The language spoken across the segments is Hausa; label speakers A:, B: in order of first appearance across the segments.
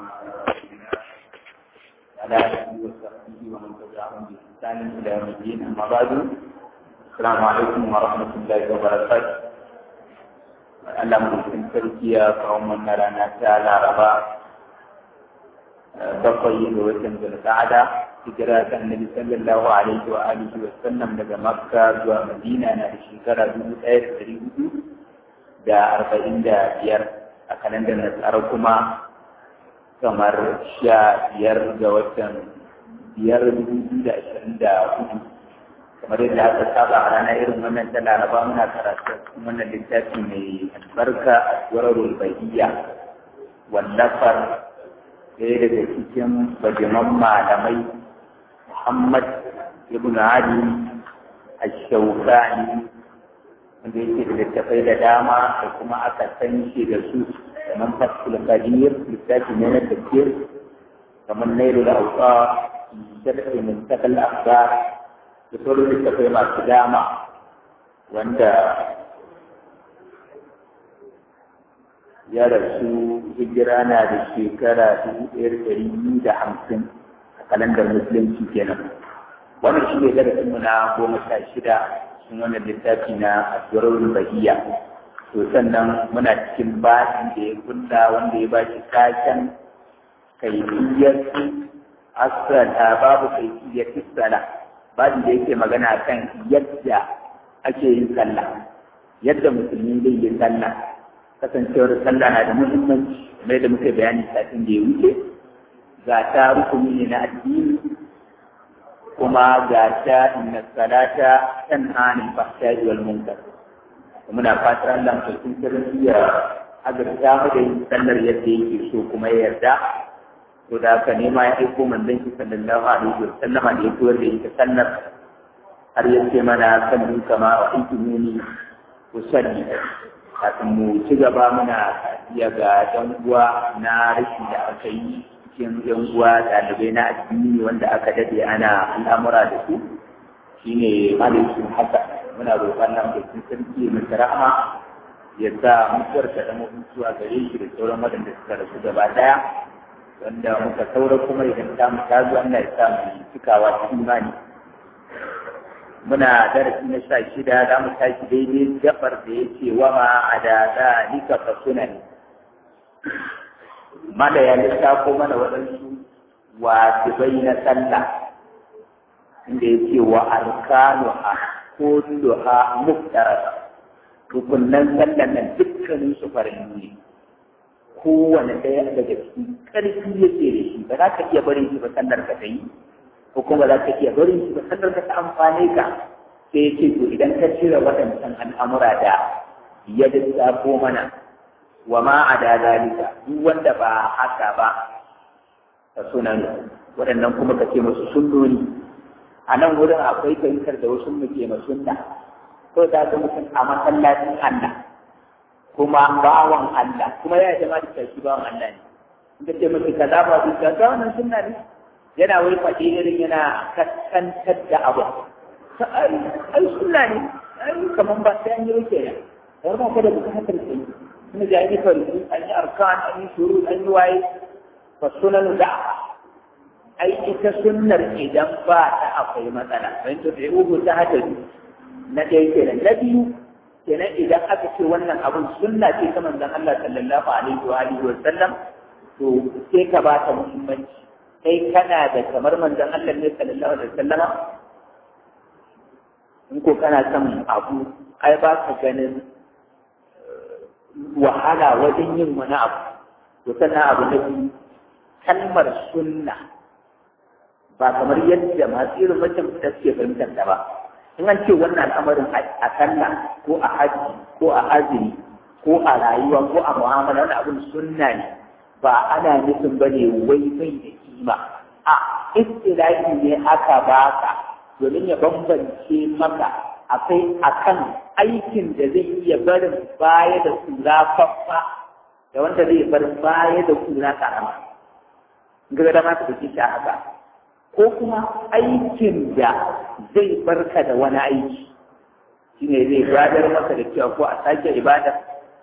A: على آله وصحبه ومن تبعهم بإحسان إلى يوم الدين أما بعد السلام عليكم ورحمة الله وبركاته Allah mulkin sarki ya kawo mana rana ta Laraba bakwai ga watan Zulqa'ada hijira ta Annabi sallallahu alaihi wa alihi wa sallam daga Makka zuwa Madina na da shekara dubu ɗaya da ɗari hudu da arba'in da biyar a kalandar Nasara kuma kamar sha biyar ga watan biyar dubu biyu da ashirin da hudu kamar yadda aka saba a ranar irin wannan ta laraba muna karatu wannan littafi mai albarka a tsoron bahiyya wallafar ɗaya daga cikin bajiman malamai muhammad ibn ali ash-shawkani wanda yake da littafai da dama da kuma aka san shi da su kamar fasul qadir littafi ne na tafsir kamar nailul awqa sharhi min takal akhbar da sauran littafai masu dama wanda ya rasu hijira na da shekara dubu ɗaya da ɗari biyu da hamsin a kalandar musulunci kenan wannan shi ne darasinmu na goma sha shida cikin wannan littafi na aswarar bahiya to sannan muna cikin basin da ya kulla wanda ya bashi taken kaifiyar asala babu kaifiyar sala babu da yake magana kan yadda ake yin sallah yadda musulmi zai yi sallah kasancewar sallah na da muhimmanci mai da muka bayani satin da ya wuce ga ta rukuni ne na addini kuma ga ta inna salata tanha anil fahsha'i wal munkar muna fatar Allah mutum sarki ya azurta mu da yin sallar yadda yake so kuma ya yarda to da haka nema ya aiko manzon shi sallallahu alaihi wa sallama da ya koyar da ita sallar har ya ce mana sallu kama wa aitumuni usalli kafin mu ci gaba muna iya ga ɗan uwa na rashi da aka yi cikin ɗan uwa ɗalibai na addini wanda aka dade ana al'amura da su shine malikin haka muna roƙon nan da sun sarki mai rahama ya sa mutuwar ta zama mutuwa gare shi da sauran waɗanda suka rasu gaba ɗaya wanda muka saura kuma idan ta mu ta zo Allah ya sa mu cikawa cikin imani muna darasi na sha shida za mu tashi daidai gabar da ya ce wa ma a da zalika fa sunan mala ya lissafo mana waɗansu wajibai na sallah inda ya ce wa arkanuha kulluha muftarata rukunnan sallan nan dukkanin su farin ne kowane ɗaya daga cikin ƙarfi yake da shi ba za ka iya barin shi ba sallar ka ta yi ko kuma za ka iya barin shi ba sallar ka ta amfane ka sai ce to idan ka cire waɗancan al'amura da ya lissafo mana wa ma a da zalika duk wanda ba haka ba ka sunan waɗannan kuma ka ce musu sunnoni a nan wurin akwai fahimtar da wasu muke ma sunna ko da ga mutum a masallacin Allah kuma bawan Allah kuma ya jama da shi bawan Allah ne inda ce mace kaza ba su ga wannan sunna ne yana wai faɗi irin yana kaskantar da abu ai ai sunna ne ai kaman ba sai an yi wuce ne kamar ba ka da bukatar sai kuma da yi farko an yi arkan an yi shuru an yi waye fa sunanu da ai ita sunnar idan ba ta akwai matsala don to da ugu ta hadari na ɗaya kenan na biyu kenan idan aka ce wannan abun sunna ce ta manzon Allah sallallahu alaihi wa alihi wa sallam to sai ka ba ta muhimmanci kai kana da kamar manzon Allah ne sallallahu alaihi wa sallam in ko kana son abu ai ba ka ganin wahala wajen yin wani abu to sannan abu na biyu kalmar sunna ba kamar yadda masu irin wancan da suke fahimtar da ba in an ce wannan al'amarin a sallah ko a haji ko a azumi ko a rayuwa ko a mu'amala wani abin sunna ne ba ana nufin ba ne wai bai da kima a istilahi ne aka baka domin ya bambance maka akwai akan aikin da zai iya barin baya da kura faffa da wanda zai bar baya da kura karama ga da ma ka shi haka ko kuma aikin da zai barka da wani aiki shi ne zai gadar maka da cewa ko a sake ibada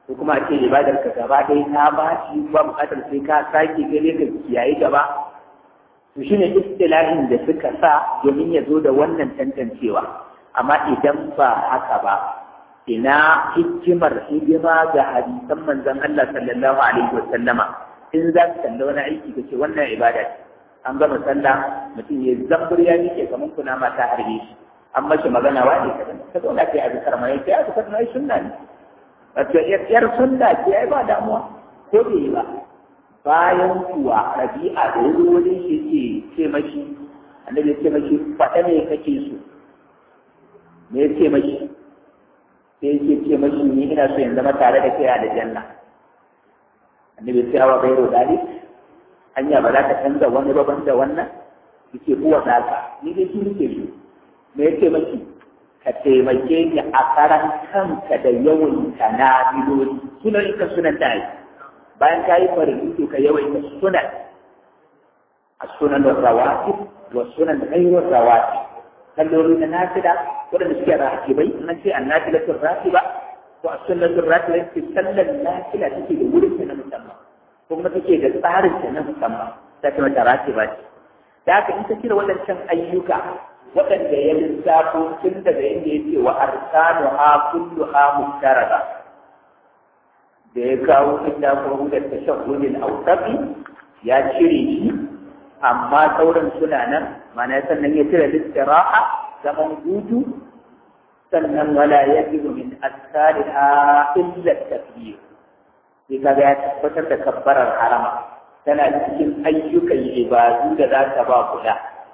A: ko kuma a ce ibadar ka gaba ɗaya ta ba shi ba buƙatar sai ka sake gare ka kiyaye gaba to shine istilahin da suka sa domin ya zo da wannan tantancewa amma idan ba haka ba ina hikimar hidima ga hadisan manzon Allah sallallahu alaihi wa sallama in za ka kalla wani aiki kace wannan ibada ce an gama sallah mutum ya zambur ya nike kamar kuna mata harbe shi an mashi magana wa ne kadan ka zauna kai a zikar mai sai aka fara sunna ne wato yar sunna ce ai ba damuwa ko bai yi ba bayan kuwa rabi'a da ya zo wajen shi ce ce mashi annabi ya ce mashi faɗa me kake so me ya ce mashi sai ya ce mashi ni ina so in zama tare da kai a da janna annabi ya ce awa gairo dalik hanya ba za ka canza wani baban da wannan yake uwa naka ni dai shi nake so me ya ce mashi ka taimake ni a karan kanka da yawan ka na biloli sunan ita sunan da bayan ka yi farin to ka yawaita sunan a sunan da rawatib wa sunan ghairu rawatib kalloli na nafila waɗanda suke rakibai nan ce an nafila sun rakiba ko a sunnatul rakiba ce sallar nafila take da wurin ta na musamman ko kuma take da tsarin ta na musamman ta ce mata rakiba ce da haka in ka cire waɗancan ayyuka waɗanda ya lissafo tun daga inda ya ce wa arsanu ha kullu ha mustaraba da ya kawo inda ko da tashahhudin awsafi ya cire shi amma sauran suna nan mana sannan ya cire listiraha zaman hutu sannan wala yajibu min asaliha illa takbir sai kaga ya tabbatar da kabbarar harama tana cikin ayyukan ibadu da za ta ba kula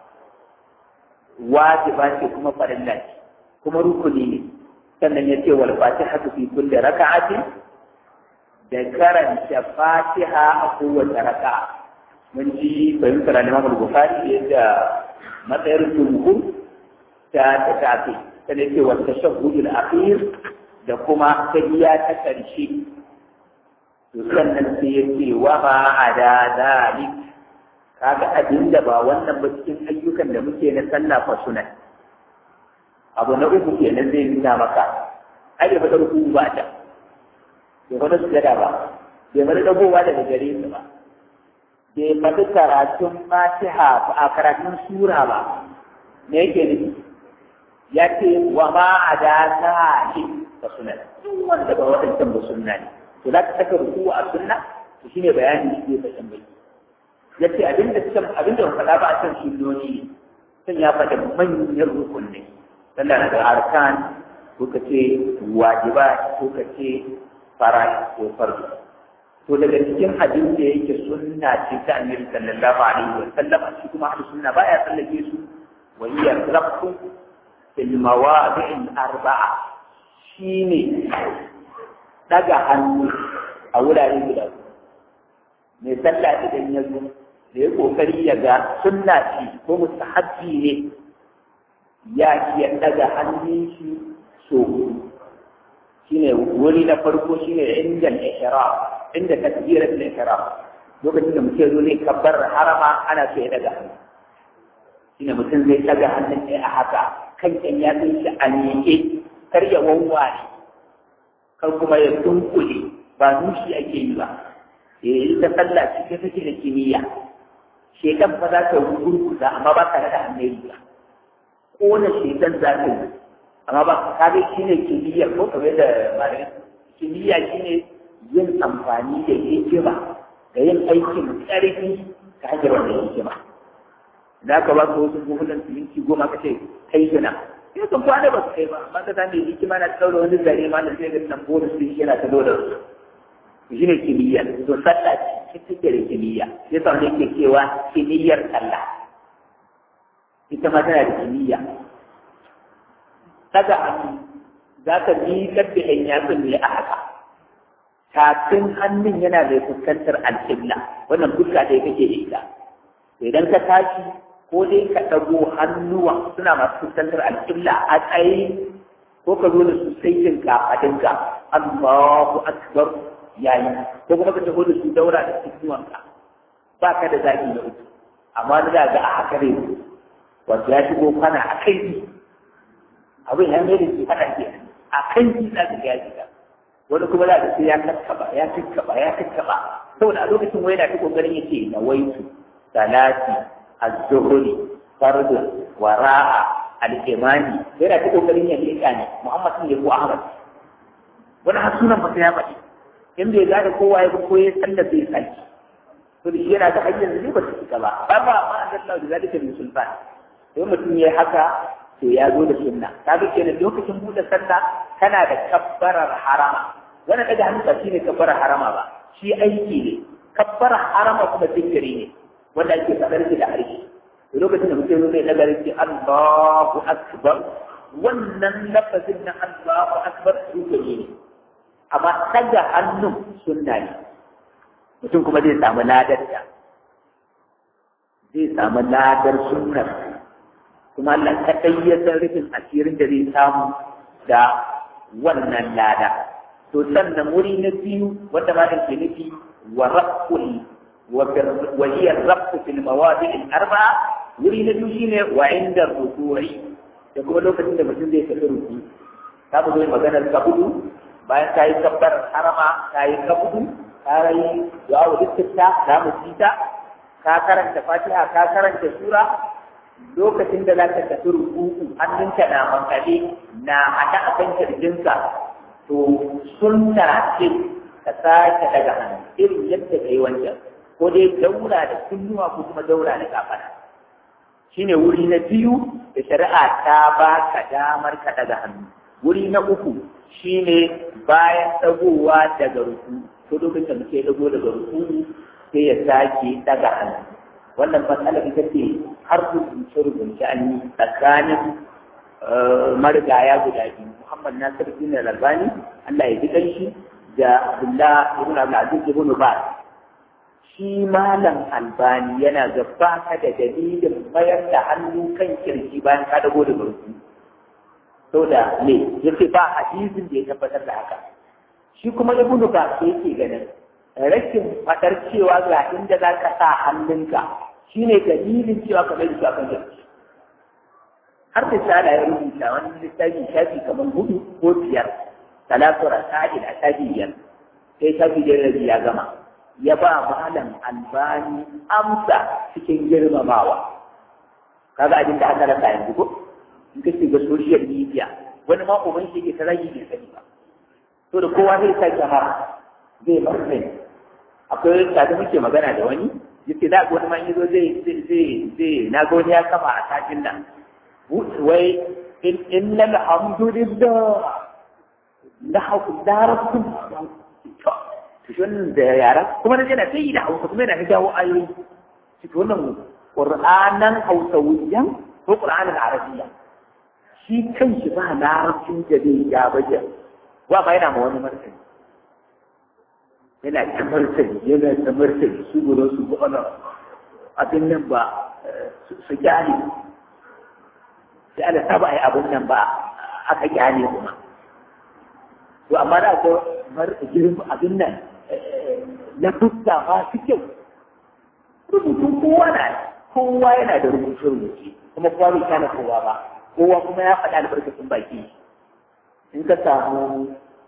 A: wajiba ce kuma farilla ce kuma rukuni ne sannan ya ce wal fatihatu fi kulli raka'atin da karanta fatiha a kowace raka'a mun ji fahimtar al-Imam al-Bukhari yadda matsayar jumhur ta ta tafi ta ne ce wa tashahhud al-akhir da kuma tahiyya ta karshe to sannan sai ya ce wa ma ada zalik kaga abin da ba wannan ba cikin ayyukan da muke na sallah fa sunan abu na uku kenan zai nuna maka ai da fadar ku ba ta bai fadar sujada ba bai fadar dagowa daga gare su ba bai faɗi karatun fatiha a karatun sura ba me yake nufi ya ce wa ma a da sa'i ba sunan duk wanda ba waɗancan ba sunna ne to za ka saka ruku a sunna to shine bayanin shi zai fashin bai ya ce abinda can abinda ba faɗa ba a can sunnoni ne sun ya faɗa manyan rukunni sannan na da arkan ko ka ce wajiba ko ka ce fara ko farko to daga cikin abin da yake sunna ce ta annabi sallallahu alaihi wa sallam shi kuma ahlus sunna baya tsallake su wa hiya rafu fil mawadi'il arba'a shine daga hannu a wurare guda mai sallah idan ya zo da ya kokari ya ga sunna ce ko mustahabbi ne ya iya daga hannun shi so shine wuri na farko shine inda al-ihram inda takbirat al-ihram lokacin da mutum zo zai kabbar harama ana so ya daga hannu shine mutum zai daga hannun ɗaya a haka kan kan ya san shi a miƙe kar ya wawware kar kuma ya dunkule ba nushi ake yi ba eh ita sallah ce take da kimiyya shekan fa za ka gurguza amma ba ka da hannun ba kona shekan za ka yi amma ba ka ga shi ne kimiyya ko kamar da malamin kimiyya shi ne yin amfani da hikima da yin aikin ƙarfi ta hanyar wannan hikima da ka ba ka wasu buhunan siminti goma ka ce kai gina sai kan kwana ba su kai ba amma ka sami hikima na ɗaura wani zare ma da sai ga nan bonus din yana ta dole su shi ne kimiyya to sallah ce take da kimiyya sai sa wani ke cewa kimiyyar sallah ita ma tana da kimiyya daga hannu za ka miƙar da ɗan yatsun ne a haka tafin hannun yana mai fuskantar alƙibla wannan fuska ɗaya kake da ita idan ka tashi ko dai ka ɗago hannuwa suna masu fuskantar alƙibla a tsaye ko ka zo da su saitin kafaɗinka Allahu akbar yayi ko kuma ka taho da su daura da cikinwanka ba ka da zaɓi na uku amma da ga a haka ne wato ya shigo kwana a kai abin ya mai da shi faɗa ke a kan shi za ka gaji ka wani kuma za ka sai ya kakkaba ya kakkaba ya kakkaba saboda a lokacin wai na ta kokarin yace na waitu salati az-zuhri fardun wara'a al-imani yana ta kokarin ya leka ne Muhammad ne ko Ahmad wani har sunan ba ya faɗi in bai gane kowa ya ko ya san da zai saki to da yana da hanyar da ba su cika ba ba ba ma an Allah da zalika min sultan to mutum yayi haka to ya zo da sunna kaga kenan lokacin buɗe sallah kana da kabbarar harama wannan daga hannu ba shine kabbarar harama ba shi aiki ne kabbarar harama kuma zikiri ne wanda ake faɗar shi da harshe to lokacin da mutum zai daga rinki Allahu akbar wannan lafazin na Allahu akbar zikiri ne amma daga hannun sunna ne mutum kuma zai samu ladar da zai samu ladar sunnar kuma Allah kaɗai ya san rufin asirin da zai samu da wannan lada to sannan wuri na biyu wanda ma ke nufi wa rabbul wa hiya rabbu fil mawadi' al arba'a wuri na biyu shine wa inda ruku'i da kuma lokacin da mutum zai tafi ruku ta mu zo maganar kabudu bayan ta yi kabbar harama ta yi kabudu ta yi du'a wa dukkan ta mu ta ka karanta fatiha ka karanta sura lokacin da za ka tafi rukuku hannunka na makale na haɗa a kan kirjinka to sunna ce ka sake daga hannu irin yadda ka yi wancan ko dai daura da kunnuwa ko kuma daura da kafana shine wuri na biyu da shari'a ta ba ka damar ka daga hannu wuri na uku shine bayan dagowa daga ruku ko lokacin da muke dago daga ruku sai ya sake daga hannu wannan matsala ita ce har rubuce rubuce an yi tsakanin marigaya guda biyu Muhammad Nasir bin Al-Albani Allah ya ji shi da Abdullah ibn Abdul Aziz ibn Baz shi malam Albani yana ga baka da dalilin mayar da hannu kan kirki bayan ka dago da barku saboda ne yace ba hadisin da ya tabbatar da haka shi kuma ibn Baz yake ganin rashin fadar cewa ga inda za ka sa hannunka shi ne dalilin cewa ka mai da kan jirgi har da shala ya rubuta wani littafi shafi kamar hudu ko biyar talatu rasa'il a shafi biyar sai shafi biyar da ya gama ya ba malam albani amsa cikin girmamawa kaga abin da aka rasa yanzu ko in ka shiga social media wani ma uban shi ke ta rage bai sani ba to da kowa zai sa kyamara zai marmai akwai tare muke magana da wani yace da wani man yazo zai zai zai na ga wani ya kafa a satin nan wai in innal hamdulillah la hawla darakum to shon da yara kuma na yana sai da hausa kuma yana jawo ayoyi shi to wannan qur'anan hausawiyan ko qur'anan arabiyya shi kanshi ba larabcin da zai ya baje wa ba yana ma wani martani yana ta martani yana ta martani su gudu su ba ana abin nan ba su kyale sai ana saba a yi abin nan ba aka kyale kuma to amma da ko mar girma abin nan na fuska ma su kyau rubutu kowa na kowa yana da rubutu rubuce kuma kowa bai kana kowa ba kowa kuma ya faɗa albarkacin baki in ka samu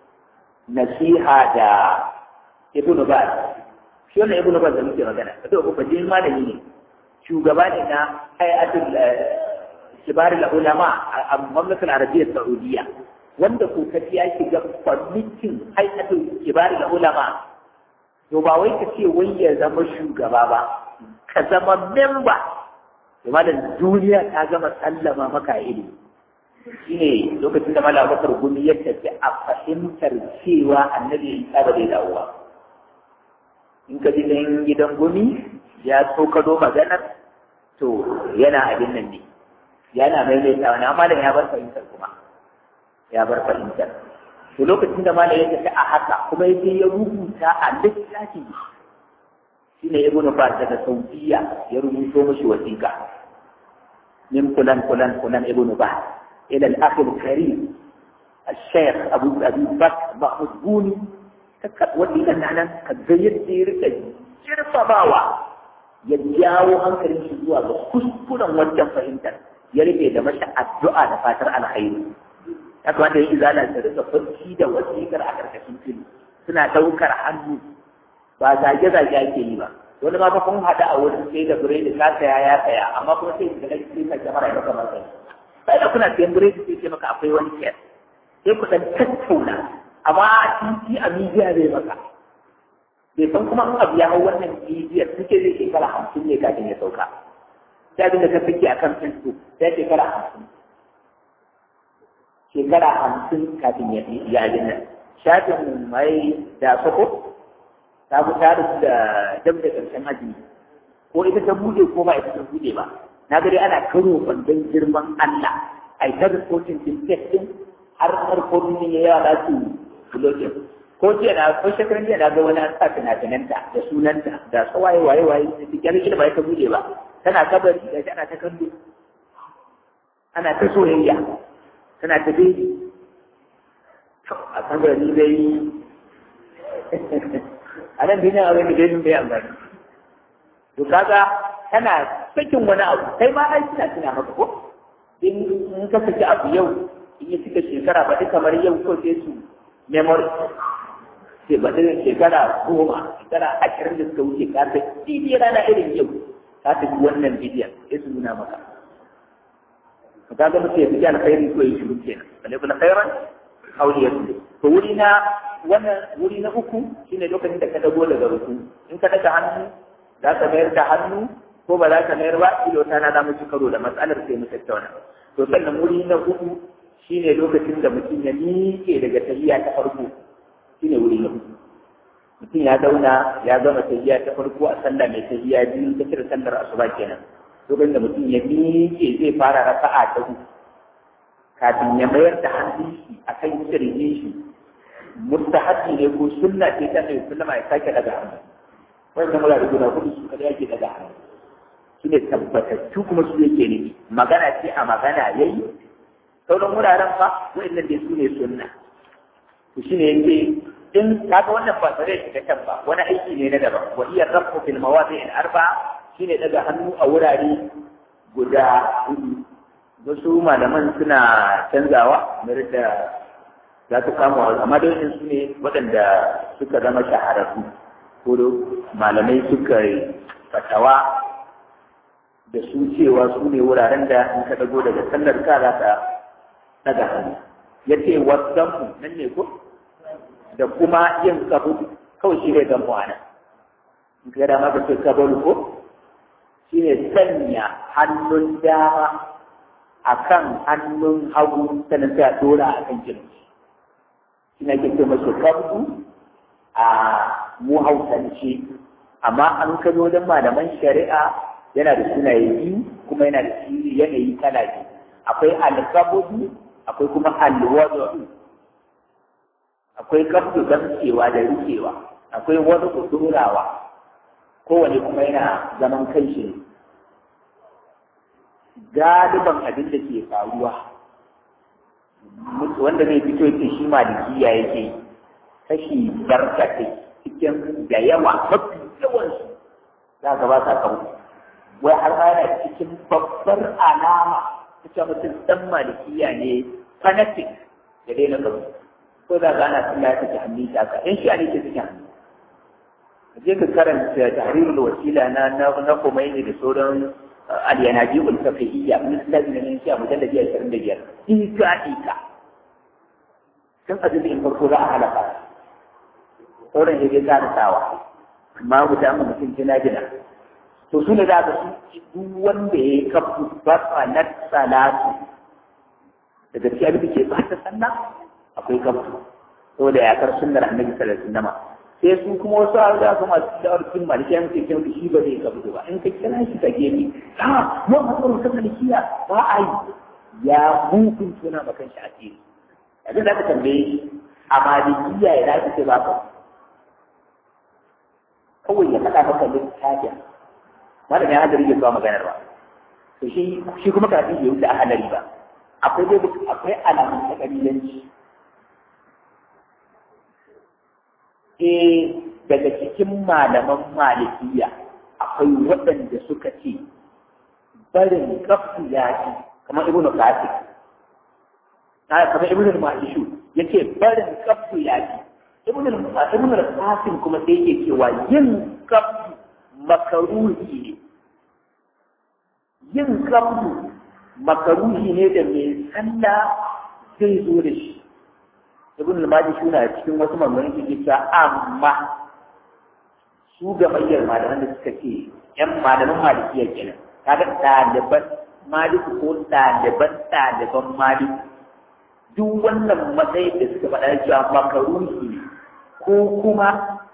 A: nasiha da ibnu baz shi wannan ibnu baz da muke magana kada ku baje malami ne shugaba ne na hayatul kibar ulama a mamlakatul arabiyya saudiya wanda ko kaci ya shiga kwamitin hayatul kibar ulama to ba wai ka ce wai ya zama shugaba ba ka zama memba to malam duniya ta gama sallama maka ilimi shine lokacin da malam bakar gumi ya tafi a fahimtar cewa annabi isa ba zai dawo ba in ka ji ɗan gidan gumi ya tsokado maganar to yana abin nan ne yana maimaita wani amma ya bar fahimtar kuma ya bar fahimtar to lokacin da malam ya tafi a haka kuma ya ya rubuta a littafi shi ne ibnu Baz daga Saudiya ya rubuto mashi wasiƙa min kulan kulan kulan ibnu Baz ila al-akh al-karim الشيخ أبو أبي بكر محمود بوني wasiƙan na nan ka ga yadda ya rika jirfabawa ya jawo hankalin shi zuwa ga kuskuren wajen fahimtar ya rufe da masa addu'a da fatar alkhairi ya kamata yin izala ta rika farki da wasiƙar a ƙarƙashin fili suna ɗaukar hannu ba zage-zage ake yi ba wani ma fa kun haɗa a wurin sai da biredi ka saya ya saya amma kuma sai da kai sai ka jamara ya maka masa sai da kuna sayan biredi sai ce maka akwai wani kiyar sai ku dan tattauna amma a titi a midiya zai maka bai san kuma in abu ya hau wannan midiyar suke zai shekara hamsin ne kafin ya sauka sai abin da ka fike akan facebook sai shekara hamsin shekara hamsin kafin ya ya abin nan shafin mai da soko ta fi tare da dam da ƙarshen aji ko ita ta bude ko ba ita ta bude ba na gari ana karo kwandon girman Allah a ita rikotin din testin har harkokin ne ya yawa su bulokin ko jiya na ko shekaran jiya na ga wani an sa finafinanta da sunanta da tsawaye waye waye da su kyale ba ita bude ba tana kabari da ana ta kallo ana ta soyayya tana ta bebi a kabari dai a nan duniya abin da dai bai amfani to kaga kana sakin wani abu kai ma ai kina tuna maka ko in in ka saki abu yau in ya cika shekara ba duk kamar yau ko sai su memory sai ba duk shekara goma shekara ashirin da suka wuce ka ta bidiyo rana irin yau ka ta ji wannan bidiyon sai su nuna maka ka ga mutum ya fi alkhairi ko ya shiru kenan balle kula khairan auliyar to wuri na wannan wuri na uku shine lokacin da ka dago daga ruku in ka daga hannu za ka mayar da hannu ko ba za ka mayar ba ilo ta na zamu ci karo da matsalar sai mu tattauna to sannan wuri na uku shine lokacin da mutum ya miƙe daga tahiyya ta farko shine wuri na uku mutum ya zauna ya gama tahiyya ta farko a sallah mai tahiyya biyu ta cire sallar asuba kenan lokacin da mutum ya miƙe zai fara raka'a ta uku kafin ya mayar da hannun shi akan kirjin shi mustahabi ne ko sunna ce ta mai sallama ya sake daga hannu wannan mura da guda kudu su kada yake daga hannu su ne tabbatattu kuma su yake ne magana ce a magana yayi sauran wuraren fa wa'annan dai su ne sunna to shine yake in kaga wannan ba tare da can ba wani aiki ne na daban wa iya rafu fil mawadi' al arba shine daga hannu a wurare guda hudu wasu malaman suna canzawa mere da za su kama amma da su ne waɗanda suka zama shahararru ko malamai suka fatawa da su cewa su ne wuraren da in ka dago daga sallar ka za ka daga hannu ya ce wasanmu nan ne ko da kuma yin kabu kawai shi ne gamu a nan in ka dama ka ce kabaru ko shi ne sanya hannun dama a kan hannun hagu sannan sai a dora a kan kirji shi ne ke ce masu kabdu a mu hausance amma an kano wajen malaman shari'a yana da sunaye biyu kuma yana da yanayi kala biyu akwai alkabudu akwai kuma alwadu akwai kabdu gamcewa da rikewa akwai wani kudurawa kowane kuma yana zaman kanshi ne galiban abin da ke faruwa wanda zai fito yake shi malikiya yake kashi barkatai cikin da yawa mafi yawansu za ka ba sa kawo wai har ma yana cikin babbar alama ta ce mutum ɗan malikiya ne fanatic da daina kawo ko za ka ana sallah ya take hannun shi haka in shi ne ke take hannu je ka karanta tahrirul wasila na na Khomeini da sauran al-yanaji ul-fiqhiyya min al-ladina shi a mujalladi 25 ika ika kan azumin farko za a halaka sauran ya ga sawa amma mu da mutum jina jina to su ne za ka su duk wanda ya kafu ba na salatu daga cikin abin da ke ba ta sallah akwai kafu saboda yakar sunnar annabi sallallahu alaihi wasallam sai su kuma wasu a da kuma su da arkin malikiya muke kin shi ba zai kafu ba in ka kira shi ka gani ha mu hakuru ta malikiya ba a yi ya hukun suna makan shi asiri yanzu da ka tambaye shi a malikiya ya dace ce ba ka kawai ya faɗa maka littafin malam ya hadari ya zuwa maganar ba to shi shi kuma kafin ya wuce a hadari ba akwai dai akwai alamun ta kabilanci eh daga cikin malaman malikiya akwai waɗanda suka ce barin kafu ya ce kamar ibnu qasim na kamar ibn al-mahishu yace barin kabdu ya fi ibn al-ibn al-qasim kuma sai yake cewa yin kabdu makaruhi ne yin kabdu makaruhi ne da mai sallah zai zo da shi ibn al-mahishu na cikin wasu maganganun yake cewa amma su gamayyar malaman da suka ce yan malaman malikiya kenan kaga ɗaliban maliku ko ɗaliban ɗaliban maliku duk wannan matsayin da suka faɗa cewa makaruhi ko kuma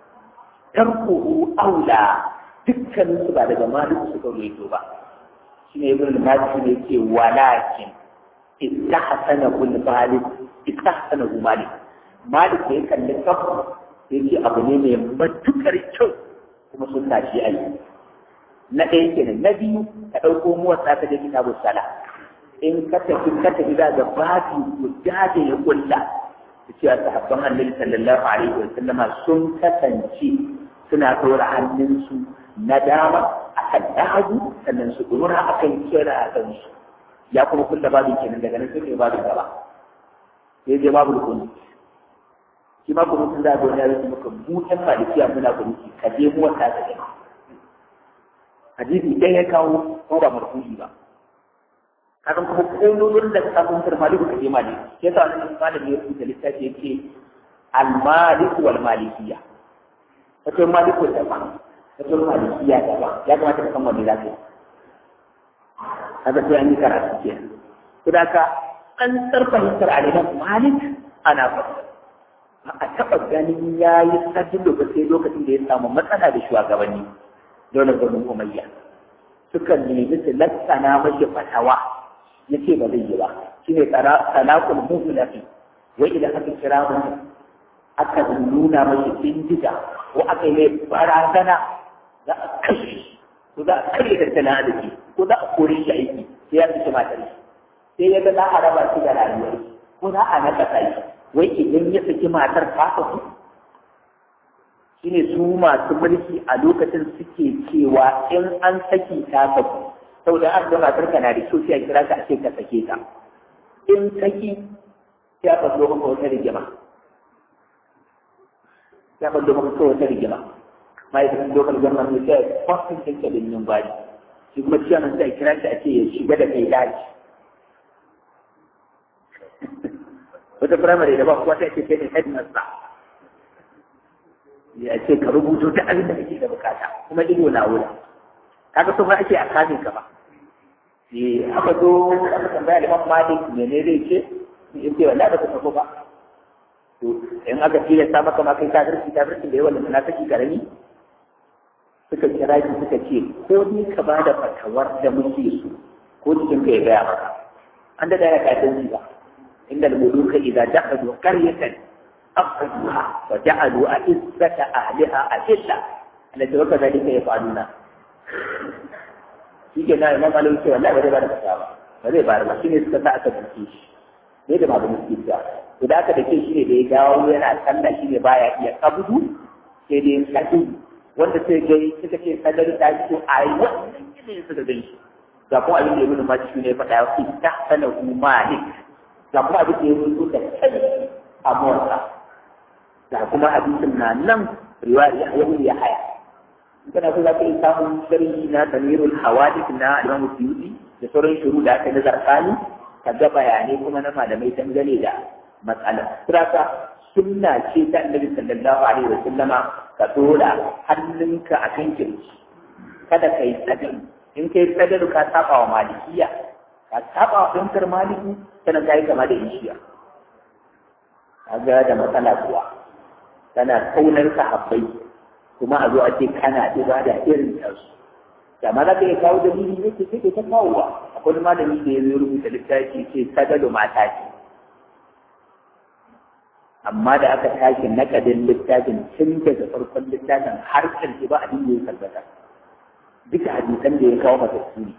A: tarkuhu aula dukkanin su ba daga maliku suka ruwaito ba shi ne ibn al-malik ne ce walakin istahsana kul malik istahsana malik malik da ya kalli kafa sai ce abu ne mai matukar kyau kuma sun tashi a yi na ɗaya kenan na biyu ka ɗauko muwatsa ka je kitabun sala in ka tafi ka tafi za ga babu guda da ya kulla ta cewa sahabban annabi sallallahu alaihi wa sallama sun kasance suna ɗora hannunsu na dama a kan dagu sannan su ɗora a kan kira a kansu ya kuma kulla babu kenan daga nan sai babu gaba sai je babu rukuni shi ma kuma sun za ga wani yaro maka mu ɗan malikiya muna kunuki ka je mu wata ta gani hadisi ɗaya ya kawo ko ba marfu'i ba kakan kuma kololin da kafin turmali ku kaje mali ke sa wannan malami ya rubuta littafi yake al-malik wal malikiyya wato maliku daban wato malikiyya daban ya kamata ka san wanda za ka yi kaga sai an yi karatu ke to da ka an tsarfahimtar aliman malik ana fasa ba a taɓa ganin ya yi sajin lokaci lokacin da ya samu matsala da shugabanni dole gwanin umayya suka nemi su lassana mashi fatawa ya ce ba zai yi ba shi ne talakul muhulafi wai idan aka kira mutum aka nuna mashi bindiga ko aka yi mai barazana za a kashe shi ko za a karye tattalin arziki ko za a kore shi aiki sai ya kashe matar shi sai ya ga za a raba shi da rayuwar ko za a naka shi wai idan ya saki matar ta kafu shine su masu mulki a lokacin suke cewa in an saki ta kafu saboda an ga matar ka na da kyau sai a kira ka a ce ka sake ta in saki ya ɓallo maka wata rigima ya ɓallo maka wata rigima ma'aikatan lokal gwamnan ne sai kwasin ɗinka da yin bari shi kuma ciyaman sai a kira shi a ce ya shiga da kai daji wata firamare da ba kuwa ta ce kai ne headmaster ya ce ka rubuto ta abin da kake da bukata kuma ido na wuri kaga so ba ake a kamin ka ba eh aka zo aka tambaya liman malik mene zai ce in ce wallahi ba ka sako ba to in aka tilasta maka ma kai kafirci kafirci da yawan na saki karami suka kira shi suka ce ko ni ka ba da fatawar da muke so ko cikin ka ya gaya maka an da ya kafirci ba inda al-muluka idza dakhalu qaryatan أخذوها وجعلوا أعزة أهلها أذلة التي وكذلك يفعلون shi ke na imam alim cewa la ba zai bada fata ba ba zai bada ba shine suka sa aka duke shi ne da babu muski ta to da aka dake shi ne da ya dawo yana sallah shi ne baya iya kabudu sai dai kadu wanda sai gai suka ce sallar ta fito a yi wannan ne suka gani shi ga kuma abin da ya nuna ma shi ne faɗa ya fi ta sanar malik ga kuma abin da ya nuna da kai a motsa da kuma hadisin na nan riwayar ya ya haya kana so za ka yi samun sharhi na tamirul hawadith na Imam Suyuti da sauran shuru da aka nazar kani ka ga bayanai kuma na malamai dangane da matsalar siraka sunna ce ta Annabi sallallahu alaihi wa sallama ka dora hannunka a kan kirji kada ka yi tsadin in kai tsadar ka saba wa malikiya ka saba wa ɗankar maliki sannan ka yi kama da ishiya kaga da matsala kuwa tana kaunar sahabbai kuma a zo a ce kana ibada irin ta su da ma za ka iya kawo dalili ne ke ke ta kawowa akwai malami da ya zo rubuta littafi ce sadalu mata ce amma da aka tashi nakadin littafin tun daga farkon littafin har ƙarshe ba abin da ya tabbata duka hadisan da ya kawo matattu ne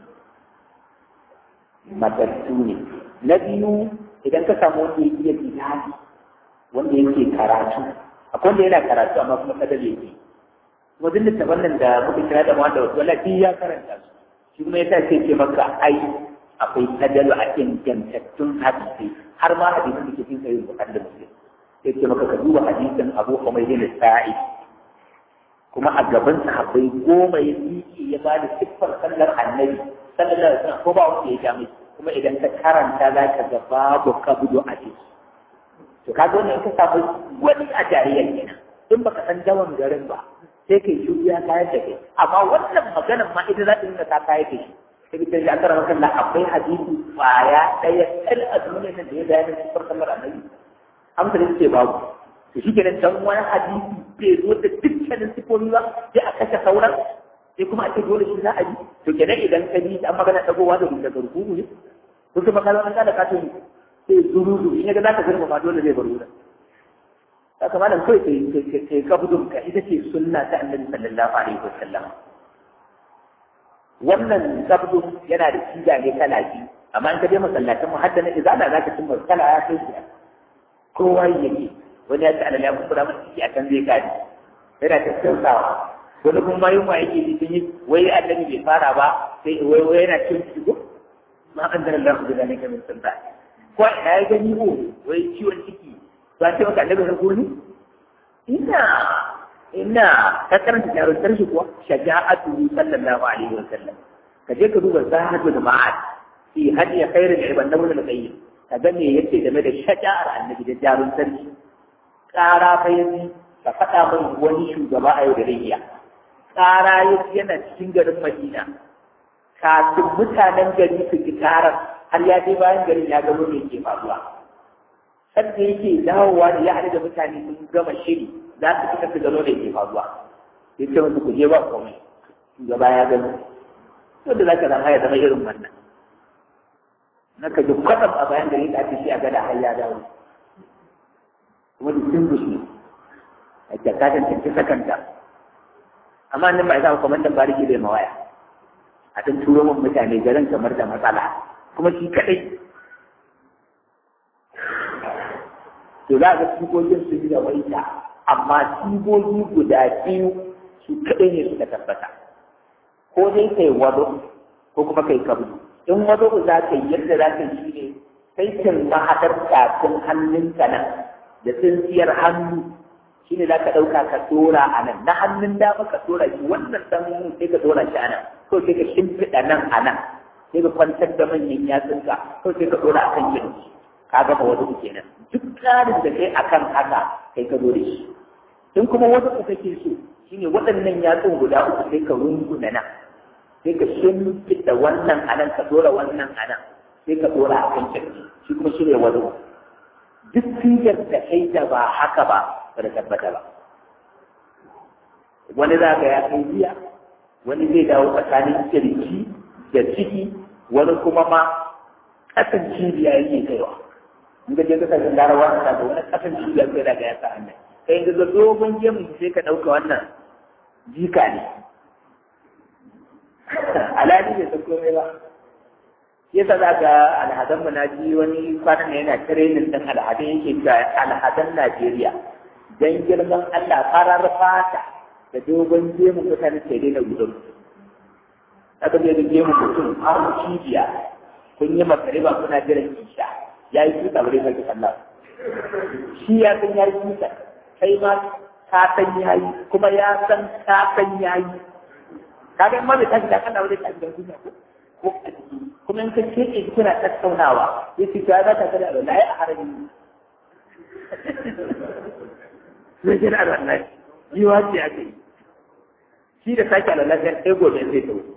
A: matattu ne na biyu idan ka samu wanda ya iya bilali wanda yake karatu akwai wanda yana karatu amma kuma kadar yake kuma duk littafan nan da muka kira da wanda wasu wala ya karanta su shi kuma ya tace ce maka ai akwai sadalu a ingantattun hadisi har ma hadisin da ke cikin sahih bukhari da muslim sai ce maka ka duba hadisin abu humayd bin sa'id kuma a gaban sahabbai goma ya miƙe ya ba da siffar sallar annabi sallallahu alaihi wasallam ko ba wanda ya ja mai kuma idan ka karanta za ka ga babu kabdo a ciki to kaga wannan ka samu wani a jariyar kenan in baka san dawan garin ba sai kai shi ya kayar da kai amma wannan maganar ma ita za ta nuna ta kayar da shi sai ka ya kara maka akwai hadisi kwaya ɗaya kal a duniyar nan da ya bayyana siffar sallar annabi amsa da ce babu to shi kenan dan wani hadisi bai zo da dukkanin sifofi ba sai a kashe sauran sai kuma ake dole shi za a yi to kenan idan ka bi an magana dagowa da daga rukuku ne to kuma kaza an da ka tuni sai zurudu in yaga za ka girma ma dole zai bar wurin haka malam kai kai kai kabudun ka ita ce sunna ta annabi sallallahu alaihi wasallam wannan kabudun yana da siga ne kala biyu amma in ka je masallatan mu hadda na izala za ka cimma kala ya kai shi kowa yake wani ya ce alal ya kuskura masa ciki a kan zai kare yana tattausawa wani kuma ma yunwa yake ji sun yi wai annabi bai fara ba sai wai wai yana cin shigo ma an dara Allah da zalika min sunna ko ina ya gani ko wai ciwon ciki ba ce maka annabi na gurni ina ina ka karanta jarumtar shi kuwa shaja'atu sallallahu alaihi wa sallam ka je ka duba zahadul ma'ad fi hadiya khairul ibad nabul al-qayyim ka ga me yace game da shaja'ar annabi da jarumtar shi ƙara fa yanzu ka faɗa min wani shugaba a yau da rayya ƙara yanzu yana cikin garin Madina kafin mutanen gari su ki tarar har ya je bayan garin ya gano me ke faruwa sadda yake dawowa da ya haɗu da mutane sun gama shiri za su fita su gano da ke faruwa ya ce musu ku je ba komai shugaba ya gano to da za ka zama ya zama irin wannan na ka ji kwatsam a bayan gari da ake shi a gada har ya dawo kuma da sun gushi a jakatan ta sakanta amma nan ba ya zama kwamandan bariki bai mawaya a ɗan turo min mutane garin kamar da matsala kuma shi kaɗai to za ga sigogin su yi da waita amma sigogi guda biyu su kaɗai ne suka tabbata ko dai kai wado ko kuma kai kabdu in wado za ka yi yadda za ka yi ne sai kin mahaɗar kafin hannunka nan da tsintsiyar hannu shi ne za ka ɗauka ka tora a nan na hannun dama ka tora shi wannan ɗan sai ka tora shi a nan ko sai ka shimfiɗa nan a nan sai ka kwantar da manyan yatsunka ko sai ka tora a kan kirji ka gama wani kenan duk tsarin da kai akan haka kai ka zo da shi in kuma wata ku kake so shine waɗannan yatsun guda uku sai ka runguna nan sai ka shimfiɗa wannan a nan ka tora wannan a nan sai ka tora a kan kirji shi kuma shi ne wani duk sigar da kai da ba haka ba ba da tabbata ba wani za ka ya kai biya wani zai dawo tsakanin kirji da ciki wani kuma ma ƙasan cibiya yake kaiwa in ka je ka kasashen larawa ka ga wani ƙasan cibiya kai daga ya sa hannun kai in ga dogon gemu sai ka ɗauka wannan jika ne alhali bai san komai ba yasa za ga alhadan mu na ji wani kwanan ne yana training din alhadan yake cewa alhadan Najeriya dan girman Allah farar fata da dogon gemu mutane sai dai na gudun aka je da gemu mutum har cibiya kun yi makariba kuna jiran isha ya yi tuta bare sai Allah shi ya san ya yi tuta kai ma ka san ya yi kuma ya san ka san ya yi kaga in ma bai tashi da kana wani tashi da duniya ko ko a ciki kuma in ka keke kuna tattaunawa ya ce ta za ta kada da lai a harami zai jira da lai yi wace a kai shi da sake a lalata sai gobe zai ta wuce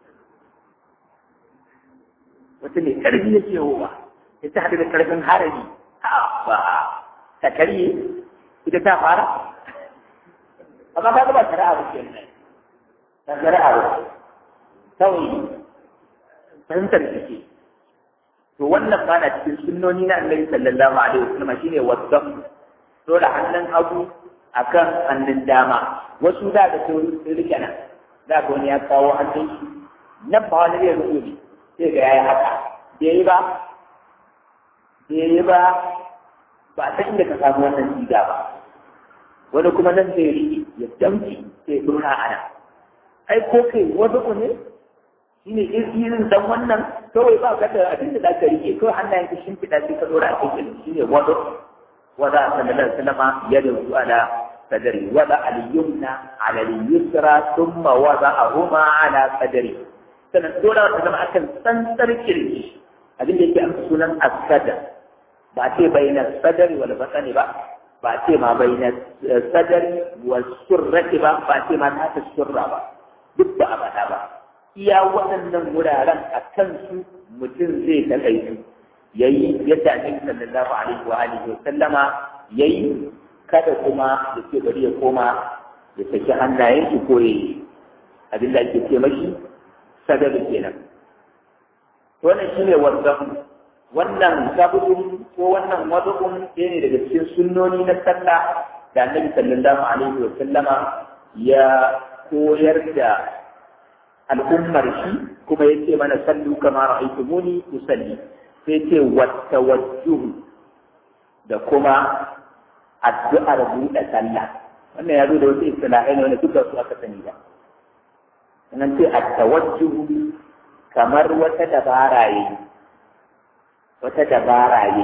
A: wata ne karfi yake yawowa ya ta haɗu da karfin harami ba ta karye ita ta fara amma ka ba shari'a ba ke nan ta shari'a ba kawai fahimtar suke to wannan ba na cikin sunnoni na annabi sallallahu alaihi wasallam shine wasan dole hannun hagu akan hannun dama wasu da ga sun rike nan da ga wani ya kawo hannun shi nan ba wani zai rubuce sai ga yayi haka bai yi ba bai yi ba ba ta inda ka samu wannan siga ba wani kuma nan zai riƙe ya damci sai dora a nan ai ko kai wasu ne shine irin dan wannan kawai ba ka da abin da zaka rike kawai hannayen ka shimfiɗa sai ka dora a cikin shine wado wada sallallahu alaihi wasallam yadu ala sadri wada al-yumna ala al-yusra thumma wada'ahuma ala sadri sannan dora ta zama akan tsantsar kirji abin da yake amsa sunan as-sadr ba ce bainar sadari wal batani ba ba ce ma bainar sadari wal surrati ba ba ce ma ta surra ba duk ba a faɗa ba iya waɗannan wuraren a kansu mutum zai takaitu yayi yadda annabi sallallahu alaihi wa alihi wa sallama yayi kada kuma ya ce bari ya koma ya saki hannayen shi ko ya abin da ake ce mashi sadari kenan wannan shine wannan wannan sabudun ko wannan wadu'un ɗaya ne daga cikin sunnoni na sallah da annabi sallallahu alaihi wa sallama ya koyar da al'ummar shi kuma ya ce mana sallu kama ra'aytumuni usalli sai ce wattawajjuh da kuma addu'ar buɗe sallah wannan ya zo da wasu istilahai ne wanda duka su aka sani ba nan ce at-tawajjuh kamar wata dabara yayi wata dabara yayi